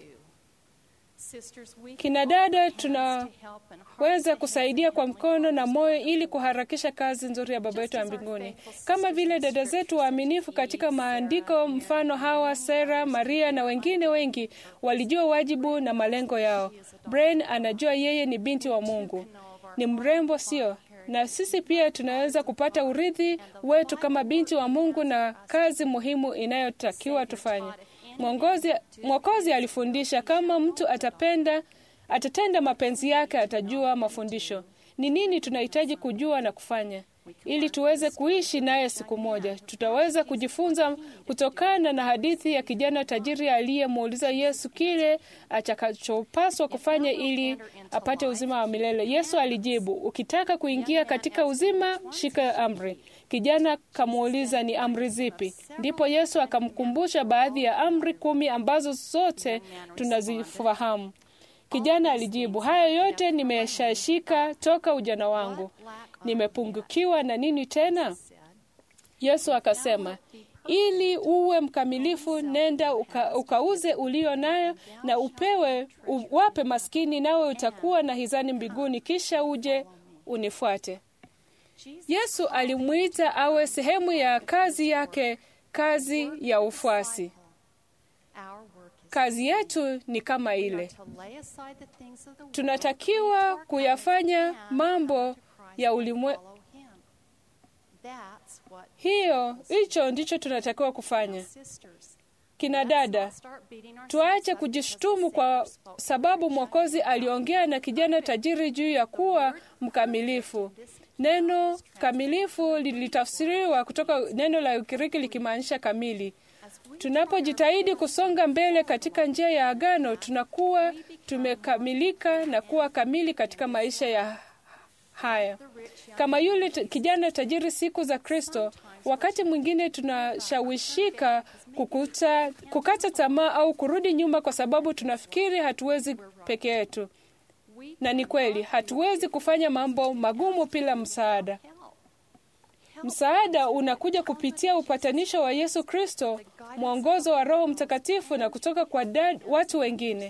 Sisters, we can kina hold dada, hands tunaweza to help and hearts to kusaidia help kwa and mkono na moyo ili kuharakisha kazi nzuri ya Baba yetu wa mbinguni, kama vile dada zetu waaminifu katika maandiko, mfano Hawa, Sera, Maria na wengine wengi walijua wajibu na malengo yao. Brain anajua yeye ni binti wa Mungu, ni mrembo, sio? Na sisi pia tunaweza kupata urithi wetu kama binti wa Mungu na kazi muhimu inayotakiwa tufanye. Mwongozi, Mwokozi alifundisha kama mtu atapenda atatenda mapenzi yake, atajua mafundisho. Ni nini tunahitaji kujua na kufanya ili tuweze kuishi naye siku moja? Tutaweza kujifunza kutokana na hadithi ya kijana tajiri aliyemuuliza Yesu kile atakachopaswa kufanya ili apate uzima wa milele. Yesu alijibu, ukitaka kuingia katika uzima, shika amri. Kijana kamuuliza, ni amri zipi? Ndipo Yesu akamkumbusha baadhi ya amri kumi ambazo zote tunazifahamu. Kijana alijibu, haya yote nimeshashika toka ujana wangu. Nimepungukiwa na nini tena? Yesu akasema, ili uwe mkamilifu, nenda uka, ukauze ulio nayo na upewe, uwape maskini, nawe utakuwa na hizani mbinguni, kisha uje unifuate. Yesu alimwita awe sehemu ya kazi yake, kazi ya ufuasi. Our work is Kazi yetu ni kama ile, to lay aside the things of the world tunatakiwa kuyafanya mambo ya ulimwe. follow him. That's what Hiyo, hicho ndicho tunatakiwa kufanya. sisters. Kina dada, Start beating ourselves tuache up kujishtumu because kwa the Savior spoke. sababu Mwokozi aliongea na kijana tajiri juu ya kuwa mkamilifu. Neno kamilifu lilitafsiriwa kutoka neno la Ugiriki likimaanisha kamili. Tunapojitahidi kusonga mbele katika njia ya agano, tunakuwa tumekamilika na kuwa kamili katika maisha ya haya. Kama yule t- kijana tajiri siku za Kristo, wakati mwingine tunashawishika kukuta, kukata tamaa au kurudi nyuma kwa sababu tunafikiri hatuwezi peke yetu. Na ni kweli, hatuwezi kufanya mambo magumu bila msaada. Msaada unakuja kupitia upatanisho wa Yesu Kristo, mwongozo wa Roho Mtakatifu na kutoka kwa dad, watu wengine.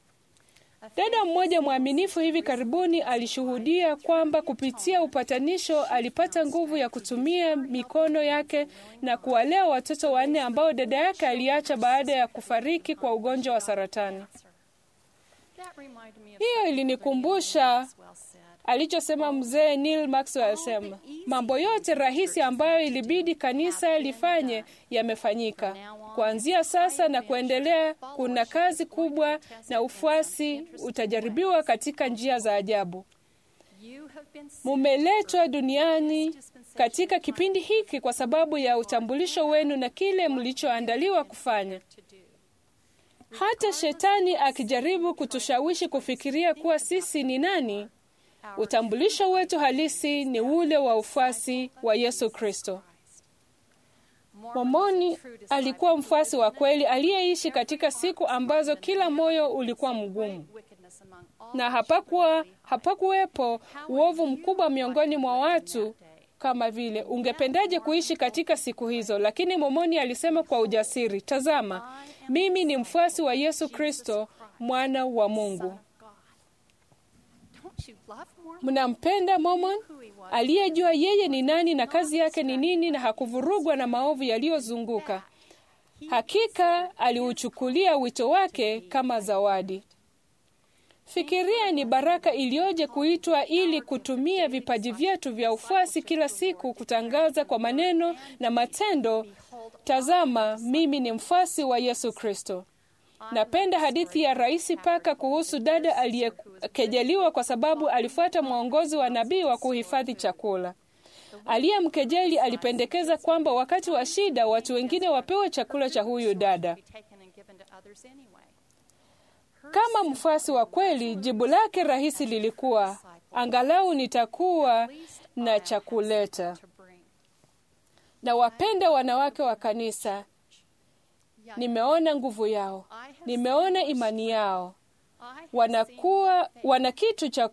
Dada mmoja mwaminifu hivi karibuni alishuhudia kwamba kupitia upatanisho alipata nguvu ya kutumia mikono yake na kuwalea watoto wanne ambao dada yake aliacha baada ya kufariki kwa ugonjwa wa saratani. That reminded me of Hiyo ilinikumbusha well said. alichosema mzee Neil Maxwell alisema, mambo yote rahisi ambayo ilibidi kanisa lifanye yamefanyika. Kuanzia sasa na kuendelea, kuna kazi kubwa na ufuasi utajaribiwa katika njia za ajabu. You have been sent Mumeletwa duniani katika kipindi hiki kwa sababu ya utambulisho wenu na kile mlichoandaliwa kufanya. to do. Hata shetani akijaribu kutushawishi kufikiria kuwa sisi ni nani, utambulisho wetu halisi ni ule wa ufuasi wa Yesu Kristo. Mormoni alikuwa mfuasi wa kweli aliyeishi katika siku ambazo kila moyo ulikuwa mgumu Wickedness among all na hapakuwa hapakuwepo uovu mkubwa miongoni mwa watu kama vile. Ungependaje kuishi katika siku hizo? Lakini Mormoni alisema kwa ujasiri, tazama, mimi ni mfuasi wa Yesu Kristo, mwana wa Mungu. God. Don't you love more? Mnampenda Mormon aliyejua yeye ni nani na kazi yake ni nini, na hakuvurugwa na maovu yaliyozunguka. Hakika aliuchukulia wito wake kama zawadi. Fikiria ni baraka iliyoje kuitwa ili kutumia vipaji vyetu vya ufuasi kila siku kutangaza kwa maneno na matendo, tazama, mimi ni mfuasi wa Yesu Kristo. Napenda hadithi ya Rais Paka kuhusu dada aliyekejeliwa kwa sababu alifuata mwongozo wa nabii wa kuhifadhi chakula. Aliyemkejeli alipendekeza kwamba wakati wa shida watu wengine wapewe chakula cha huyu dada. given to others anyway. Her Kama mfuasi wa kweli, jibu lake rahisi lilikuwa angalau nitakuwa na cha kuleta. to bring. Na wapenda wanawake wa kanisa, Young, nimeona nguvu yao, I have nimeona seen imani yao, I have wanakuwa seen wana kitu cha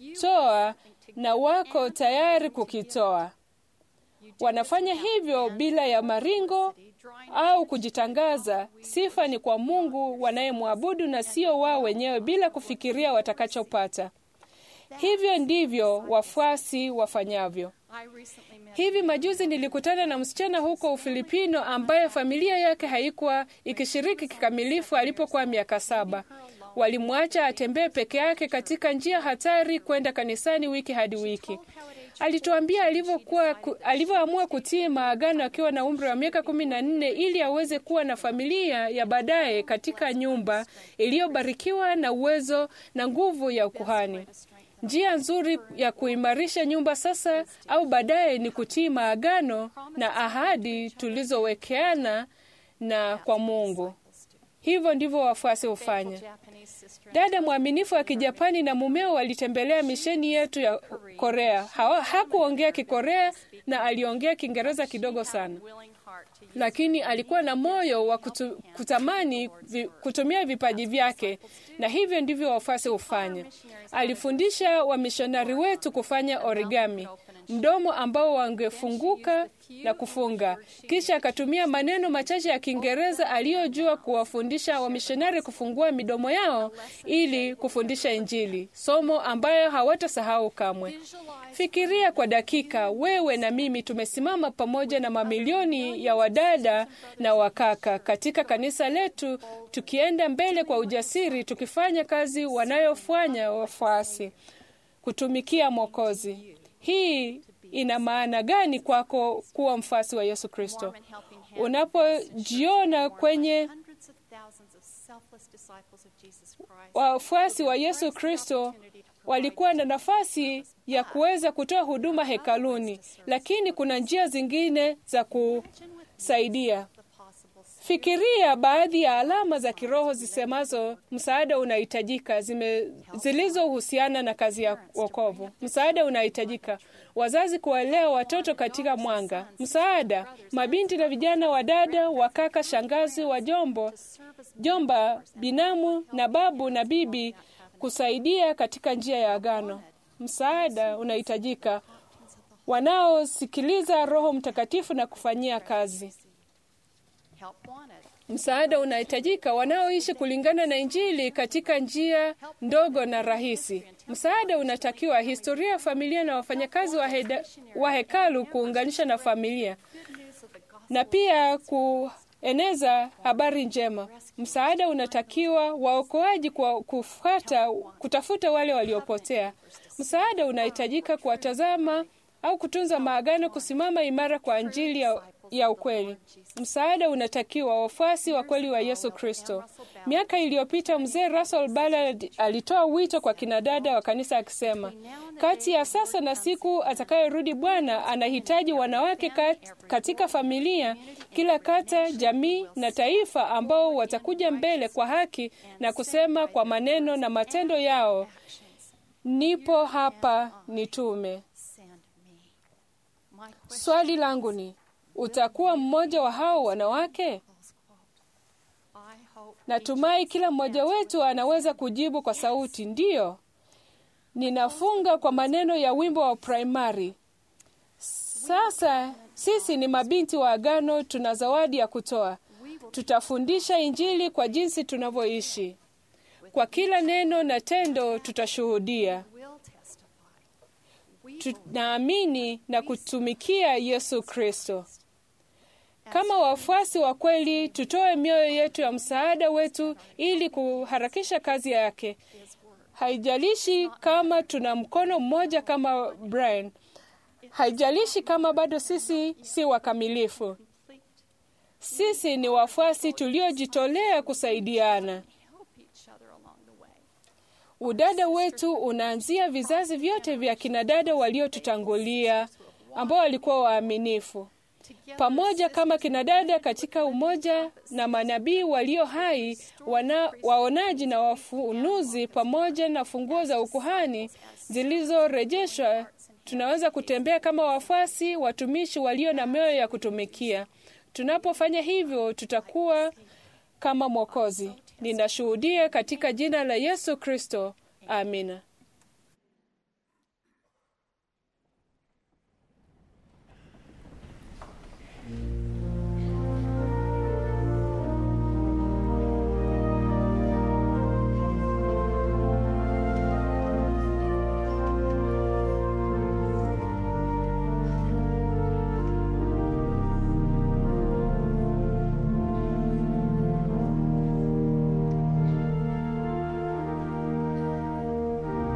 kutoa na wako tayari kukitoa. you do Wanafanya this without hivyo end bila ya maringo publicity, drawing au kujitangaza. Sifa ni kwa Mungu wanayemwabudu na sio wao wenyewe, bila kufikiria watakachopata. Hivyo ndivyo wafuasi wafanyavyo. I recently met Hivi majuzi nilikutana na msichana huko Ufilipino ambaye familia yake haikuwa ikishiriki kikamilifu alipokuwa miaka saba. Walimwacha atembee peke yake katika njia hatari kwenda kanisani wiki hadi wiki. Alituambia alivyokuwa ku- alivyoamua kutii maagano akiwa na umri wa miaka kumi na nne ili aweze kuwa na familia ya baadaye katika nyumba iliyobarikiwa na uwezo na nguvu ya ukuhani. Njia nzuri ya kuimarisha nyumba sasa au baadaye ni kutii maagano na ahadi tulizowekeana na kwa Mungu. Hivyo ndivyo wafuasi hufanya. Japanese sister Dada mwaminifu wa Kijapani na mumeo walitembelea misheni yetu ya Korea. Hawa, hakuongea Kikorea na aliongea Kiingereza kidogo sana, willing heart to use lakini alikuwa na moyo wa kutu, kutamani vi, kutumia vipaji vyake, na hivyo ndivyo wafuasi hufanya. Alifundisha wamishonari wetu kufanya origami, mdomo ambao wangefunguka na kufunga. Kisha akatumia maneno machache ya Kiingereza aliyojua kuwafundisha wamishonari kufungua midomo yao ili kufundisha Injili, somo ambayo hawatasahau kamwe. Fikiria kwa dakika, wewe na mimi tumesimama pamoja na mamilioni ya wadada na wakaka katika kanisa letu, tukienda mbele kwa ujasiri, tukifanya kazi wanayofanya wafuasi, kutumikia Mwokozi. Hii ina maana gani kwako kuwa mfuasi wa Yesu Kristo? warm and helping hand Unapojiona kwenye hundreds of thousands of selfless disciples of Jesus Christ. wafuasi wa Yesu Kristo walikuwa na nafasi ya kuweza kutoa huduma hekaluni, lakini kuna njia zingine za kusaidia. The possible Fikiria baadhi ya alama za kiroho zisemazo msaada unahitajika, zime zilizohusiana na kazi ya wokovu. Msaada unahitajika, wazazi kuwalea watoto katika mwanga. Msaada, mabinti na vijana wa dada, wakaka, shangazi, wajombo, jomba, binamu na babu na bibi kusaidia katika njia ya agano. Msaada unahitajika, wanaosikiliza Roho Mtakatifu na kufanyia kazi. help wanted. Msaada unahitajika wanaoishi kulingana na Injili katika njia ndogo na rahisi. Msaada unatakiwa historia ya familia na wafanyakazi wa, heda, wa hekalu kuunganisha na familia Good news of the gospel. na pia kueneza habari njema. Msaada unatakiwa waokoaji kwa kufuata, kutafuta wale waliopotea. Msaada unahitajika kuwatazama au kutunza maagano, kusimama imara kwa Injili ya, ya ukweli. Msaada unatakiwa wafuasi wa kweli wa Yesu Kristo. Miaka iliyopita mzee Russell Ballard alitoa wito kwa kinadada wa kanisa akisema, kati ya sasa na siku atakayorudi Bwana anahitaji wanawake kat, katika familia, kila kata, jamii na taifa ambao watakuja mbele kwa haki na kusema kwa maneno na matendo yao, nipo hapa, nitume. Send me. My question Swali langu ni utakuwa mmoja wa hao wanawake? close quote. I hope Natumai kila mmoja wetu anaweza kujibu kwa sauti ndiyo. Ninafunga kwa maneno ya wimbo wa primary. Sasa sisi ni mabinti wa agano, tuna zawadi ya kutoa. Tutafundisha Injili kwa jinsi tunavyoishi. Kwa kila neno na tendo tutashuhudia. will testify. We Tunaamini na kutumikia Yesu Kristo. Kama wafuasi wa kweli, tutoe mioyo yetu ya msaada wetu ili kuharakisha kazi yake. Haijalishi kama tuna mkono mmoja kama Brian, haijalishi kama bado sisi si wakamilifu. complete. Sisi ni wafuasi tuliojitolea kusaidiana. Help each other along the way. Udada wetu unaanzia vizazi vyote vya kinadada waliotutangulia ambao walikuwa waaminifu. pamoja kama kinadada katika umoja na manabii walio hai, wana, waonaji na wafunuzi, pamoja na funguo za ukuhani zilizorejeshwa, tunaweza kutembea kama wafuasi watumishi walio na mioyo ya kutumikia. Tunapofanya hivyo, tutakuwa kama Mwokozi. Ninashuhudia katika jina la Yesu Kristo, amina. Thank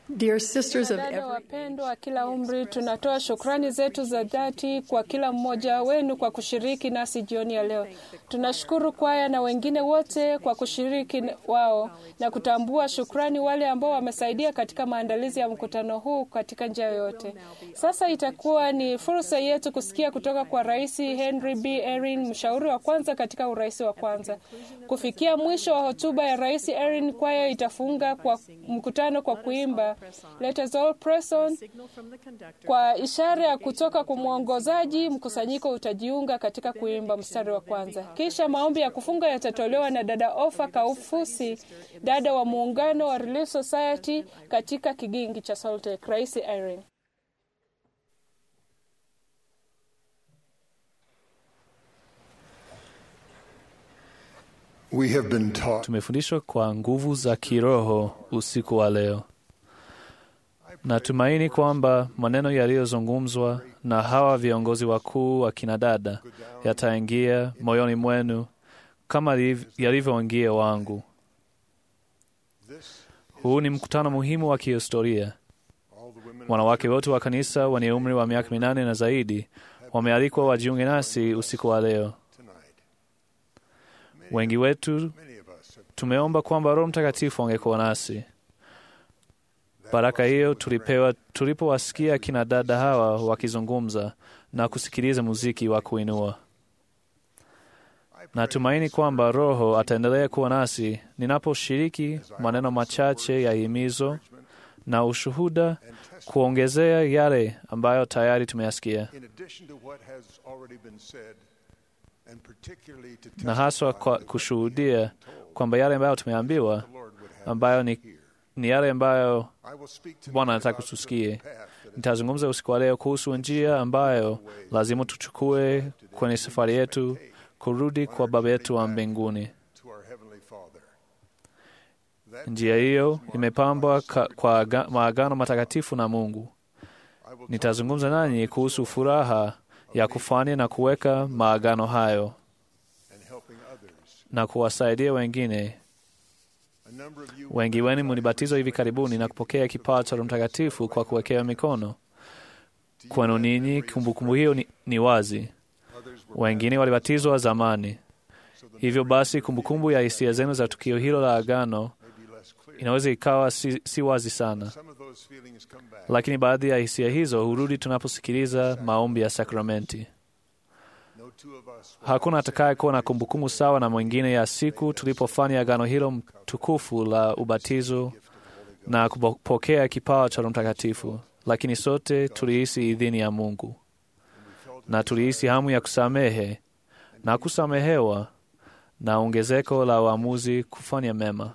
Dear sisters of Dada every wapendwa wa kila umri, tunatoa shukrani zetu za dhati kwa kila mmoja wenu kwa kushiriki nasi jioni ya leo. Tunashukuru kwaya na wengine wote kwa kushiriki wao na kutambua shukrani wale ambao wamesaidia katika maandalizi ya mkutano huu katika njia yoyote. Sasa itakuwa ni fursa yetu kusikia kutoka kwa Rais Henry B. Erin, mshauri wa kwanza katika urais wa kwanza. Kufikia mwisho wa hotuba ya Rais Erin, kwaya itafunga kwa mkutano kwa kuimba Let us all press on. Signal from the conductor. Kwa ishara ya kutoka kwa mwongozaji, mkusanyiko utajiunga katika kuimba mstari wa kwanza. Kisha maombi ya kufunga yatatolewa na dada Ofa Kaufusi, dada wa muungano wa Relief Society katika kigingi cha Salt Lake. Rais Irene. We have been taught Tumefundishwa kwa nguvu za kiroho usiku wa leo. Natumaini kwamba maneno yaliyozungumzwa na hawa viongozi wakuu wa kinadada yataingia moyoni mwenu kama liv- yalivyoingia wangu. Huu ni mkutano muhimu wa kihistoria. Wanawake wote wa kanisa wenye umri wa miaka minane na zaidi wamealikwa wajiunge nasi usiku wa leo. Wengi wetu tumeomba kwamba Roho Mtakatifu angekuwa nasi. Baraka hiyo tulipewa tulipowasikia kina dada hawa wakizungumza na kusikiliza muziki wa kuinua. Natumaini kwamba Roho ataendelea kuwa nasi ninaposhiriki maneno machache ya himizo na ushuhuda, kuongezea yale ambayo tayari tumeyasikia, in addition to what has already been said and particularly to na haswa kwa kushuhudia kwamba yale ambayo tumeambiwa ambayo ni, ni yale ambayo I will speak to Bwana anataka tusikie. Nitazungumza usiku wa leo kuhusu njia ambayo lazima tuchukue kwenye safari yetu kurudi kwa Baba yetu wa mbinguni. to our heavenly Father. Njia hiyo imepambwa ka- kwa aga- maagano matakatifu na Mungu. Nitazungumza nanyi kuhusu furaha ya kufanya na kuweka maagano hayo and helping others. na kuwasaidia wengine. A number of you Wengi wenu mlibatizwa hivi karibuni na kupokea kipawa cha Roho Mtakatifu kwa kuwekewa mikono. Kwenu ninyi kumbukumbu hiyo ni, ni wazi. Wengine walibatizwa zamani. Hivyo basi, kumbukumbu ya hisia zenu za tukio hilo la agano may be less clear. inaweza ikawa si, si wazi sana, Some of those feelings come back. lakini baadhi ya hisia hizo hurudi tunaposikiliza maombi ya sakramenti. No two of us Hakuna atakaye kuwa na kumbukumbu sawa na mwingine ya siku tulipofanya agano hilo tukufu la ubatizo na kupokea kipawa cha Roho Mtakatifu, lakini sote tulihisi idhini ya Mungu na tulihisi hamu ya kusamehe na kusamehewa na ongezeko la uamuzi kufanya mema.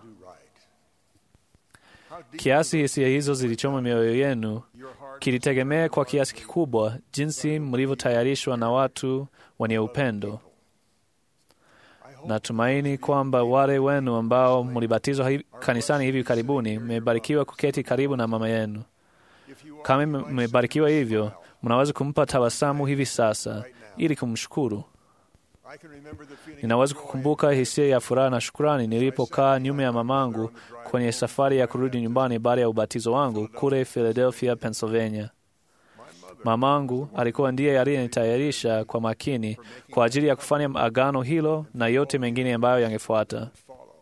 Kiasi hisia hizo zilichoma mioyo yenu kilitegemea kwa kiasi kikubwa jinsi mlivyotayarishwa na watu wenye upendo. Natumaini kwamba wale wenu ambao mlibatizwa hivi- kanisani hivi karibuni mmebarikiwa kuketi karibu na mama yenu. Kama mme- mmebarikiwa hivyo, mnaweza kumpa tabasamu hivi sasa ili kumshukuru. I can remember the feeling Ninaweza kukumbuka hisia ya furaha na shukrani nilipokaa nyuma ya mamangu kwenye safari ya kurudi nyumbani baada ya ubatizo wangu kule Philadelphia, Pennsylvania. Mamangu alikuwa ndiye aliyenitayarisha kwa makini kwa ajili ya kufanya agano hilo na yote mengine ambayo yangefuata.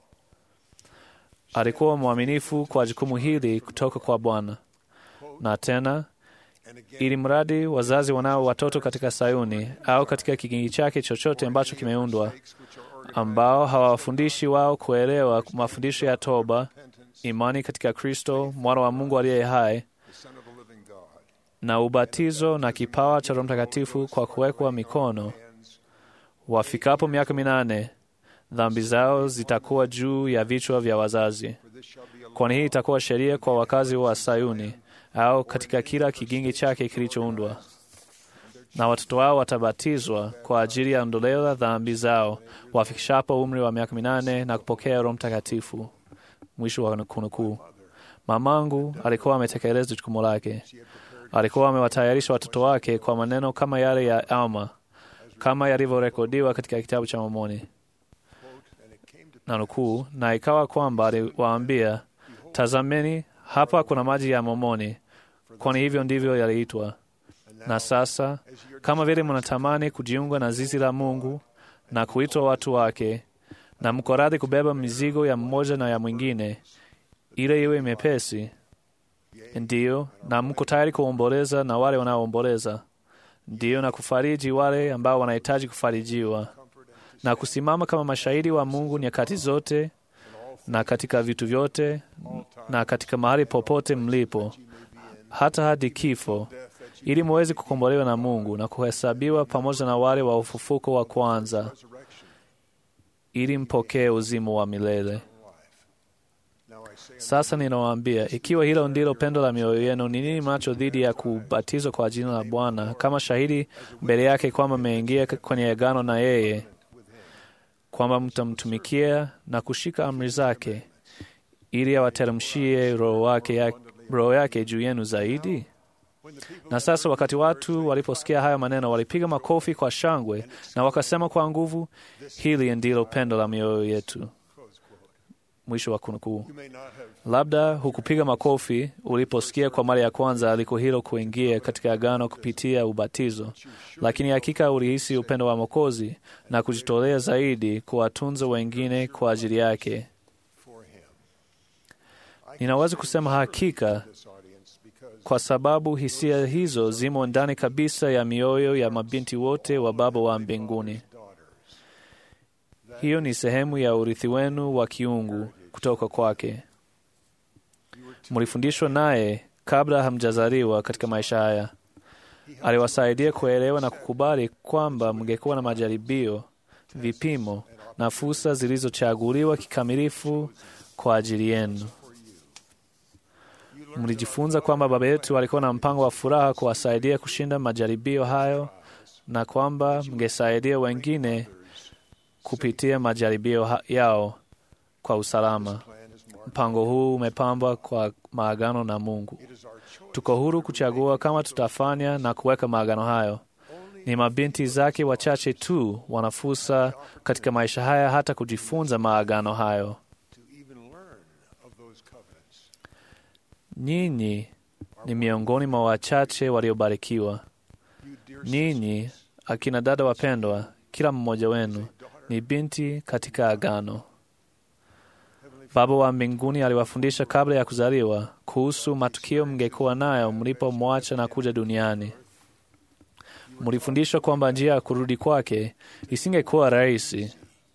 Alikuwa mwaminifu kwa jukumu hili kutoka kwa Bwana. Na tena ili mradi wazazi wanao watoto katika Sayuni au katika kigingi chake chochote ambacho kimeundwa, ambao hawawafundishi wao kuelewa mafundisho ya toba, imani katika Kristo mwana wa Mungu aliye hai, na ubatizo na kipawa cha Roho Mtakatifu kwa kuwekwa mikono. Wafikapo miaka minane, dhambi zao zitakuwa juu ya vichwa vya wazazi, kwani hii itakuwa sheria kwa wakazi wa Sayuni au katika kila kigingi chake kilichoundwa. Na watoto wao watabatizwa kwa ajili ya ondoleo la dhambi zao wafikishapo umri wa miaka minane na kupokea Roho Mtakatifu. Mwisho wa kunukuu. Mamangu alikuwa ametekeleza jukumu lake. Alikuwa amewatayarisha watoto wake kwa maneno kama yale ya Alma, kama yalivyorekodiwa katika kitabu cha Mormoni na nukuu, na ikawa kwamba aliwaambia, tazameni, hapa kuna maji ya momoni, kwani hivyo ndivyo yaliitwa. Na sasa kama vile mnatamani kujiunga na zizi la Mungu na kuitwa watu wake, na mko radhi kubeba mizigo ya mmoja na ya mwingine, ile iwe mepesi, ndiyo, na mko tayari kuomboleza na wale wanaoomboleza, ndiyo, na kufariji wale ambao wanahitaji kufarijiwa, na kusimama kama mashahidi wa Mungu nyakati zote na katika vitu vyote na katika mahali popote mlipo, hata hadi kifo, ili muweze kukombolewa na Mungu na kuhesabiwa pamoja na wale wa ufufuko wa kwanza, ili mpokee uzima wa milele. Sasa ninawaambia, ikiwa hilo ndilo pendo la mioyo yenu, ni nini mnacho dhidi ya kubatizwa kwa jina la Bwana kama shahidi mbele yake kwamba mmeingia kwenye agano na yeye, kwamba mtamtumikia na kushika amri zake, ili awateremshie roho wake ya, roho yake juu yenu zaidi? Na sasa wakati watu waliposikia haya maneno, walipiga makofi kwa shangwe na wakasema kwa nguvu, hili ndilo pendo la mioyo yetu. Mwisho wa kunukuu. Labda hukupiga makofi uliposikia kwa mara ya kwanza aliko hilo kuingia katika agano kupitia ubatizo, lakini hakika ulihisi upendo wa Mwokozi na kujitolea zaidi kuwatunza wengine kwa ajili yake. Ninaweza kusema hakika kwa sababu hisia hizo zimo ndani kabisa ya mioyo ya mabinti wote wa Baba wa mbinguni. Hiyo ni sehemu ya urithi wenu wa kiungu kutoka kwake. Mlifundishwa naye kabla hamjazaliwa katika maisha haya. Aliwasaidia kuelewa na kukubali kwamba mngekuwa na majaribio, vipimo na fursa zilizochaguliwa kikamilifu kwa ajili yenu. Mlijifunza kwamba Baba yetu alikuwa na mpango wa furaha kuwasaidia kushinda majaribio hayo na kwamba mngesaidia wengine kupitia majaribio yao kwa usalama. Mpango huu umepambwa kwa maagano na Mungu. Tuko huru kuchagua kama tutafanya na kuweka maagano hayo. Ni mabinti zake wachache tu wana fursa katika maisha haya hata kujifunza maagano hayo. Nyinyi ni miongoni mwa wachache waliobarikiwa. Ninyi akina dada wapendwa, kila mmoja wenu ni binti katika agano. Baba wa mbinguni aliwafundisha kabla ya kuzaliwa kuhusu matukio mngekuwa nayo mlipomwacha na kuja duniani. Mlifundishwa kwamba njia ya kurudi kwake isingekuwa rahisi.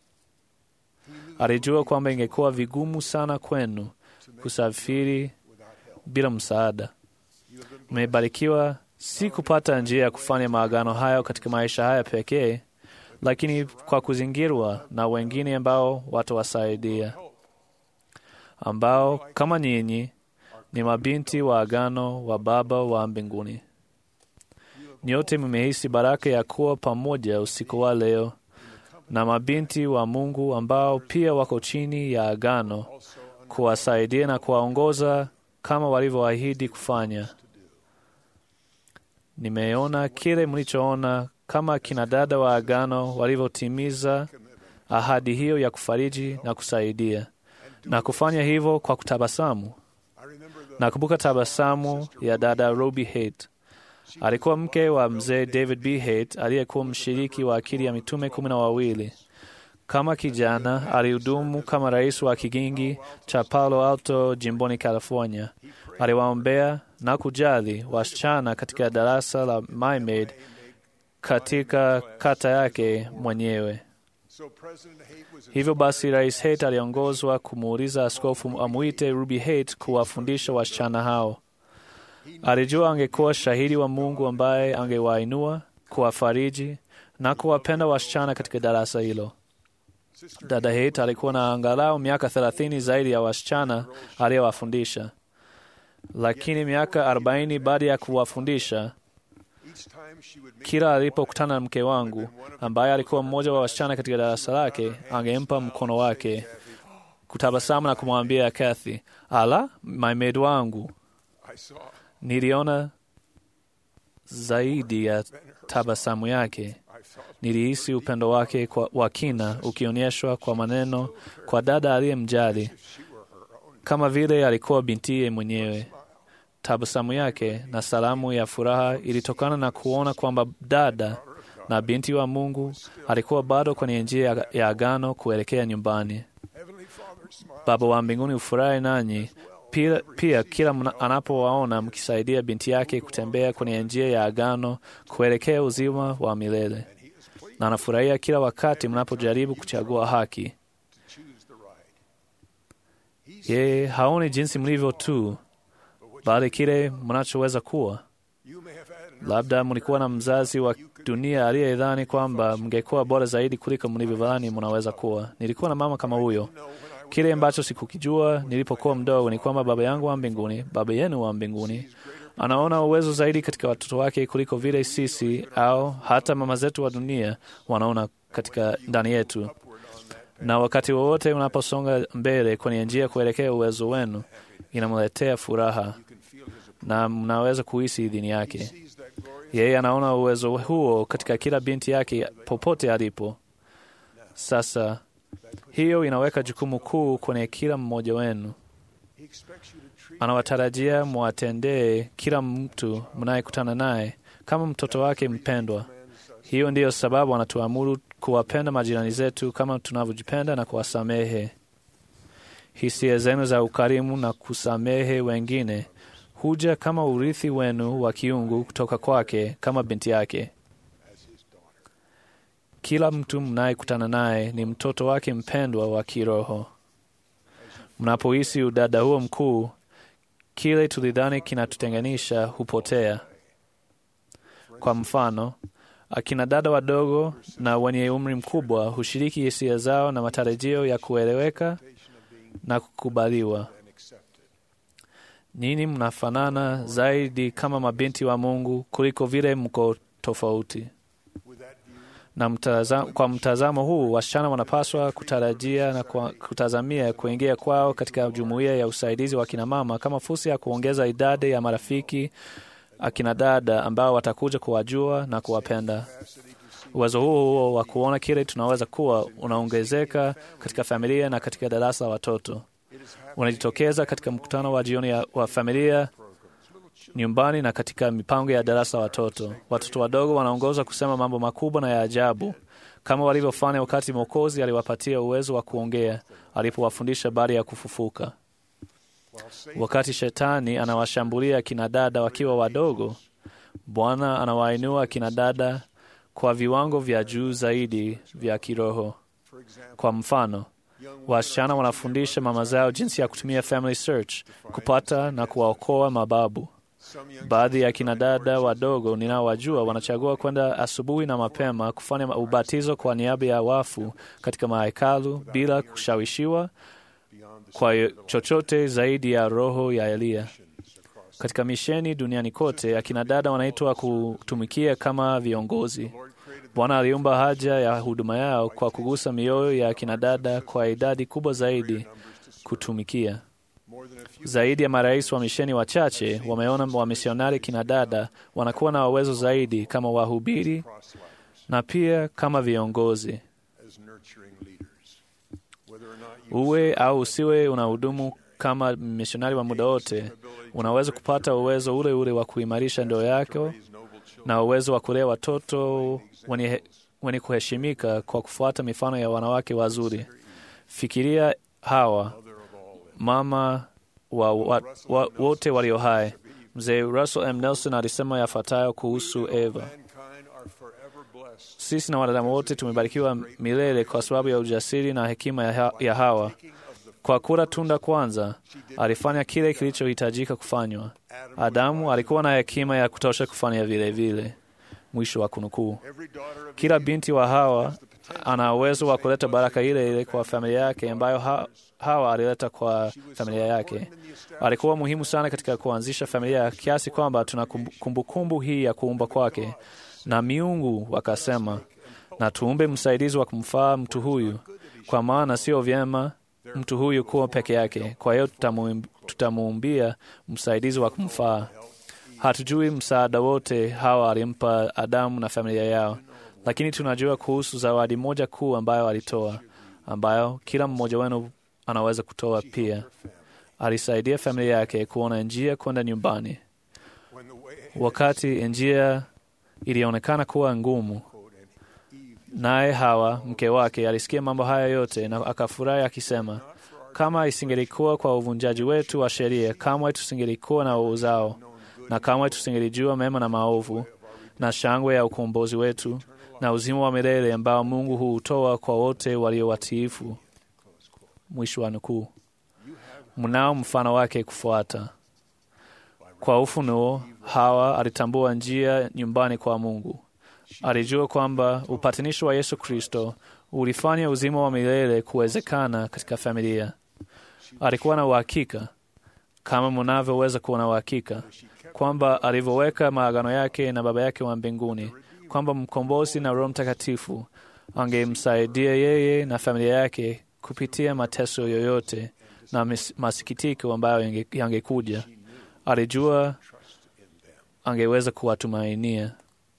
Alijua kwamba ingekuwa vigumu sana kwenu kusafiri bila msaada. Mmebarikiwa si kupata njia ya kufanya maagano hayo katika maisha haya pekee, lakini kwa kuzingirwa na wengine ambao watawasaidia, ambao kama nyinyi ni mabinti wa agano wa Baba wa mbinguni. Nyote mmehisi baraka ya kuwa pamoja usiku wa leo na mabinti wa Mungu ambao pia wako chini ya agano, kuwasaidia na kuwaongoza kama walivyoahidi kufanya. Nimeona kile mlichoona kama kina dada wa agano walivyotimiza ahadi hiyo ya kufariji na kusaidia, na kufanya hivyo kwa kutabasamu. Nakumbuka tabasamu ya dada Ruby Haight. Alikuwa mke wa mzee David B. Haight aliyekuwa mshiriki wa akili ya mitume kumi na wawili. Kama kijana alihudumu kama rais wa kigingi cha Palo Alto jimboni California. Aliwaombea na kujali wasichana katika darasa la Mimaid katika kata yake mwenyewe. Hivyo basi, Rais Haight aliongozwa kumuuliza askofu amwite Ruby Haight kuwafundisha wasichana hao. Alijua angekuwa shahidi wa Mungu ambaye angewainua, kuwafariji na kuwapenda wasichana katika darasa hilo. Dada Haight alikuwa na angalau miaka thelathini zaidi ya wasichana aliyowafundisha, lakini miaka arobaini baada ya kuwafundisha, kila alipokutana na mke wangu ambaye alikuwa mmoja wa wasichana katika darasa lake, angempa mkono wake, kutabasamu na kumwambia Kathy, ala, maimed wangu. Niliona zaidi ya tabasamu yake nilihisi upendo wake kwa, wa kina ukionyeshwa kwa maneno kwa dada aliyemjali kama vile alikuwa bintiye mwenyewe. Tabasamu yake na salamu ya furaha ilitokana na kuona kwamba dada na binti wa Mungu alikuwa bado kwenye njia ya- ya agano kuelekea nyumbani. Baba wa mbinguni hufurahi nanyi pia, pia kila mna- anapowaona mkisaidia binti yake kutembea kwenye njia ya agano kuelekea uzima wa milele, na anafurahia kila wakati mnapojaribu kuchagua haki. Yeye haoni jinsi mlivyo tu, bali kile mnachoweza kuwa. Labda mlikuwa na mzazi wa dunia aliyedhani kwamba mngekuwa bora zaidi kuliko mlivyodhani mnaweza kuwa. Nilikuwa na mama kama huyo. Kile ambacho sikukijua nilipokuwa mdogo ni kwamba Baba yangu wa mbinguni, Baba yenu wa mbinguni, anaona uwezo zaidi katika watoto wake kuliko vile sisi au hata mama zetu wa dunia wanaona katika ndani yetu. Na wakati wowote unaposonga mbele kwenye njia kuelekea uwezo wenu, inamletea furaha na mnaweza kuhisi idhini yake. Yeye anaona uwezo huo katika kila binti yake popote alipo. Sasa hiyo inaweka jukumu kuu kwenye kila mmoja wenu. Anawatarajia mwatendee kila mtu mnayekutana naye kama mtoto wake mpendwa. Hiyo ndiyo sababu anatuamuru kuwapenda majirani zetu kama tunavyojipenda na kuwasamehe. Hisia zenu za ukarimu na kusamehe wengine huja kama urithi wenu wa kiungu kutoka kwake kama binti yake. Kila mtu mnayekutana naye ni mtoto wake mpendwa wa kiroho. Mnapohisi udada huo mkuu, kile tulidhani kinatutenganisha hupotea. Kwa mfano, akina dada wadogo na wenye umri mkubwa hushiriki hisia zao na matarajio ya kueleweka na kukubaliwa. Nyinyi mnafanana zaidi kama mabinti wa Mungu kuliko vile mko tofauti. Na mtaza, kwa mtazamo huu wasichana wanapaswa kutarajia na kwa, kutazamia kuingia kwao katika jumuiya ya usaidizi wa kina mama kama fursa ya kuongeza idadi ya marafiki akina dada ambao watakuja kuwajua na kuwapenda. Uwezo huo huo wa kuona kile tunaweza kuwa unaongezeka katika familia na katika darasa la watoto, unajitokeza katika mkutano wa jioni ya- wa familia nyumbani na katika mipango ya darasa la watoto. Watoto wadogo wanaongozwa kusema mambo makubwa na ya ajabu kama walivyofanya wakati Mwokozi aliwapatia uwezo wa kuongea alipowafundisha habari ya kufufuka. Wakati shetani anawashambulia akina dada wakiwa wadogo, Bwana anawainua akina dada kwa viwango vya juu zaidi vya kiroho. Kwa mfano, wasichana wanafundisha mama zao jinsi ya kutumia Family Search kupata na kuwaokoa mababu. Baadhi ya kina dada wadogo ninaowajua wanachagua kwenda asubuhi na mapema kufanya ubatizo kwa niaba ya wafu katika mahekalu bila kushawishiwa kwa chochote zaidi ya roho ya Eliya. Katika misheni duniani kote, akina dada wanaitwa kutumikia kama viongozi. Bwana aliumba haja ya huduma yao kwa kugusa mioyo ya akina dada kwa idadi kubwa zaidi kutumikia. Zaidi ya marais wa misheni wachache wameona wamisionari kina dada wanakuwa na uwezo zaidi kama wahubiri na pia kama viongozi. Uwe au usiwe unahudumu kama misionari wa muda wote, unaweza kupata uwezo ule ule wa kuimarisha ndoa yako na uwezo wa kulea watoto wenye, wenye kuheshimika kwa kufuata mifano ya wanawake wazuri. Fikiria Hawa, mama wa, wa, wa wote walio hai. Mzee Russell M. Nelson alisema yafuatayo kuhusu Eva: sisi na wanadamu wote tumebarikiwa milele kwa sababu ya ujasiri na hekima ya, ha ya Hawa. Kwa kula tunda kwanza, alifanya kile kilichohitajika kufanywa. Adamu alikuwa na hekima ya kutosha kufanya vile vile. Mwisho wa kunukuu. Kila binti wa Hawa ana uwezo wa kuleta baraka ile ile kwa familia yake ambayo ha Hawa alileta kwa familia yake. Alikuwa muhimu sana katika kuanzisha familia kiasi kwamba tuna kumbukumbu kumbu hii ya kuumba kwake, na miungu wakasema, na tuumbe msaidizi wa kumfaa mtu huyu, kwa maana sio vyema mtu huyu kuwa peke yake. Kwa hiyo tutamuumbia msaidizi wa kumfaa. Hatujui msaada wote Hawa alimpa Adamu na familia yao, lakini tunajua kuhusu zawadi moja kuu ambayo alitoa, ambayo kila mmoja wenu anaweza kutoa pia. alisaidia familia yake kuona njia kwenda nyumbani. when the way Wakati njia ilionekana kuwa ngumu, naye Hawa mke wake alisikia mambo haya yote na akafurahi akisema, kama isingelikuwa kwa uvunjaji wetu wa sheria, kamwe tusingelikuwa na uzao, na kamwe tusingelijua mema na maovu, na shangwe ya ukombozi wetu na uzima wa milele ambao Mungu huutoa kwa wote walio watiifu. Mwisho wa nukuu. Mnao mfano wake kufuata. Kwa ufunuo, Hawa alitambua njia nyumbani kwa Mungu. Alijua kwamba upatanisho wa Yesu Kristo ulifanya uzima wa milele kuwezekana katika familia. Alikuwa na uhakika, kama mnavyoweza kuwa na uhakika, kwamba alivyoweka maagano yake na Baba yake wa mbinguni, kwamba mkombozi na Roho Mtakatifu angemsaidia yeye na familia yake kupitia mateso yoyote na mis- masikitiko ambayo yange- yangekuja. Alijua angeweza kuwatumainia.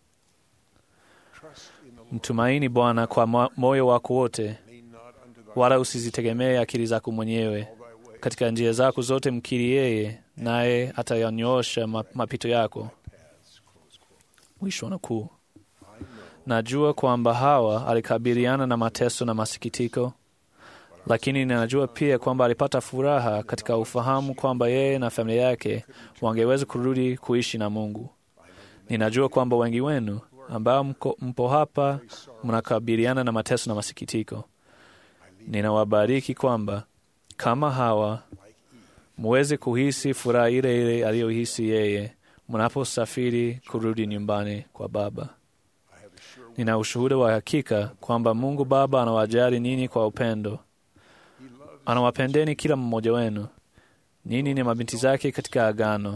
Mtumaini Bwana kwa mo- moyo wako wote, wala usizitegemee akili zako mwenyewe. Katika njia zako zote mkiri yeye, naye atayanyoosha ma- mapito yako. Mwisho wa nukuu. Najua kwamba Hawa alikabiliana na mateso na masikitiko, lakini ninajua pia kwamba alipata furaha katika ufahamu kwamba yeye na familia yake wangeweza kurudi kuishi na Mungu. Ninajua kwamba wengi wenu ambao mko, mpo hapa mnakabiliana na mateso na masikitiko. Ninawabariki kwamba kama Hawa muweze kuhisi furaha ile ile aliyohisi yeye mnaposafiri kurudi nyumbani kwa Baba. Nina ushuhuda wa hakika kwamba Mungu Baba anawajali ninyi kwa upendo. Anawapendeni kila mmoja wenu. Ninyi ni mabinti zake katika agano.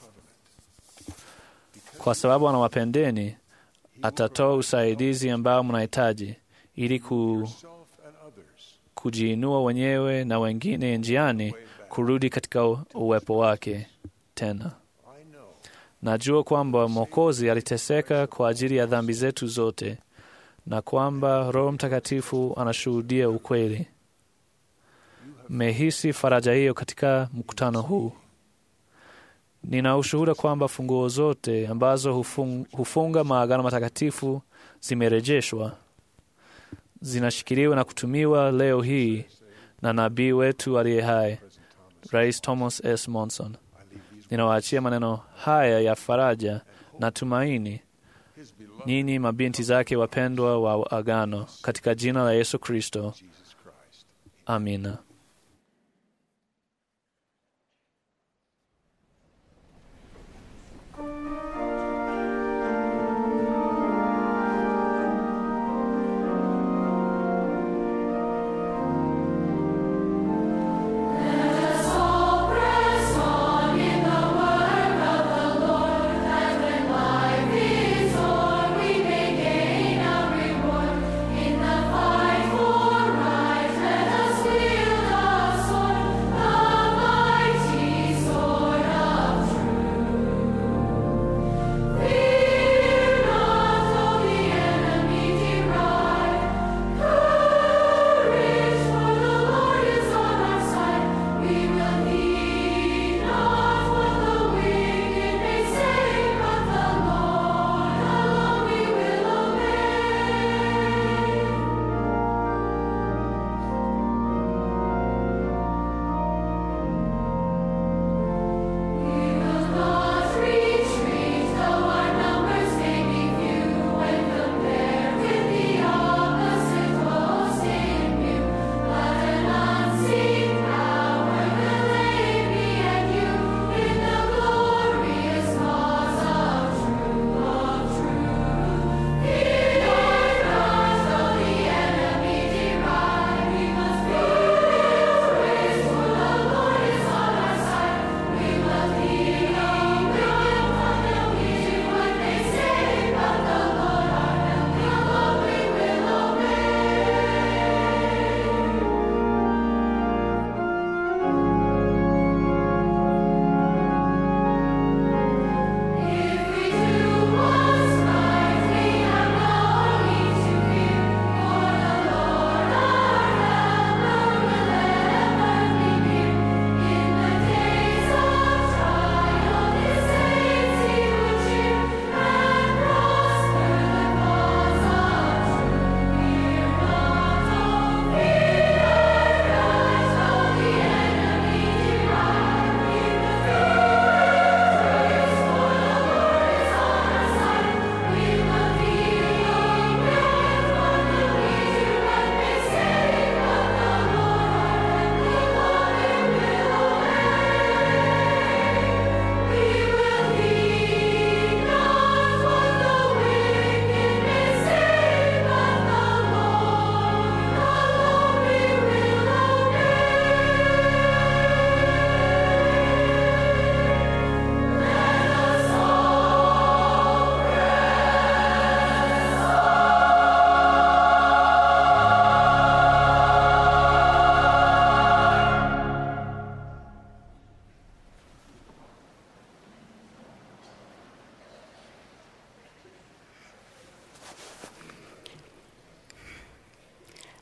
Kwa sababu anawapendeni, atatoa usaidizi ambao mnahitaji ili ku, kujiinua wenyewe na wengine njiani kurudi katika u- uwepo wake tena. Najua kwamba Mwokozi aliteseka kwa ajili ya dhambi zetu zote na kwamba Roho Mtakatifu anashuhudia ukweli. Mmehisi faraja hiyo katika mkutano huu. Nina ushuhuda kwamba funguo zote ambazo hufung, hufunga maagano matakatifu zimerejeshwa, zinashikiliwa na kutumiwa leo hii na nabii wetu aliye hai, Rais Thomas S. Monson. Ninawaachia maneno haya ya faraja na tumaini, ninyi mabinti zake wapendwa wa agano, katika jina la Yesu Kristo, amina. In the fight for right, let us wield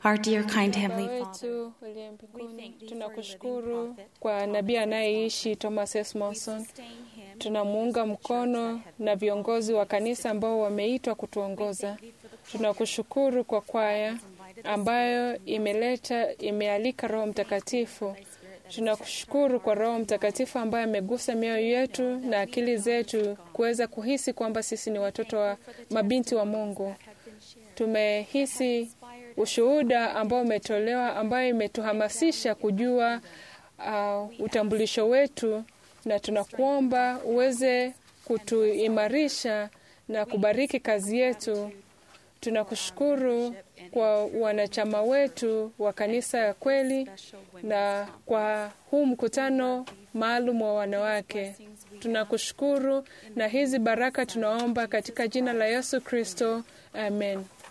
Our dear, kind Heavenly Baba Father, wetu uliye mbinguni, tunakushukuru kwa nabii anayeishi Thomas S. Monson. Tunamuunga mkono na viongozi wa kanisa ambao wameitwa kutuongoza. Tunakushukuru kwa kwaya ambayo imeleta imealika Roho Mtakatifu. Tunakushukuru kwa Roho Mtakatifu ambaye amegusa mioyo yetu na akili zetu kuweza kuhisi kwamba sisi ni watoto wa mabinti wa Mungu. Tumehisi ushuhuda ambao umetolewa ambayo imetuhamasisha kujua uh, utambulisho wetu, na tunakuomba uweze kutuimarisha na kubariki kazi yetu. Tunakushukuru kwa wanachama wetu wa kanisa ya kweli na kwa huu mkutano maalum wa wanawake. Tunakushukuru na hizi baraka tunaomba katika jina la Yesu Kristo, amen.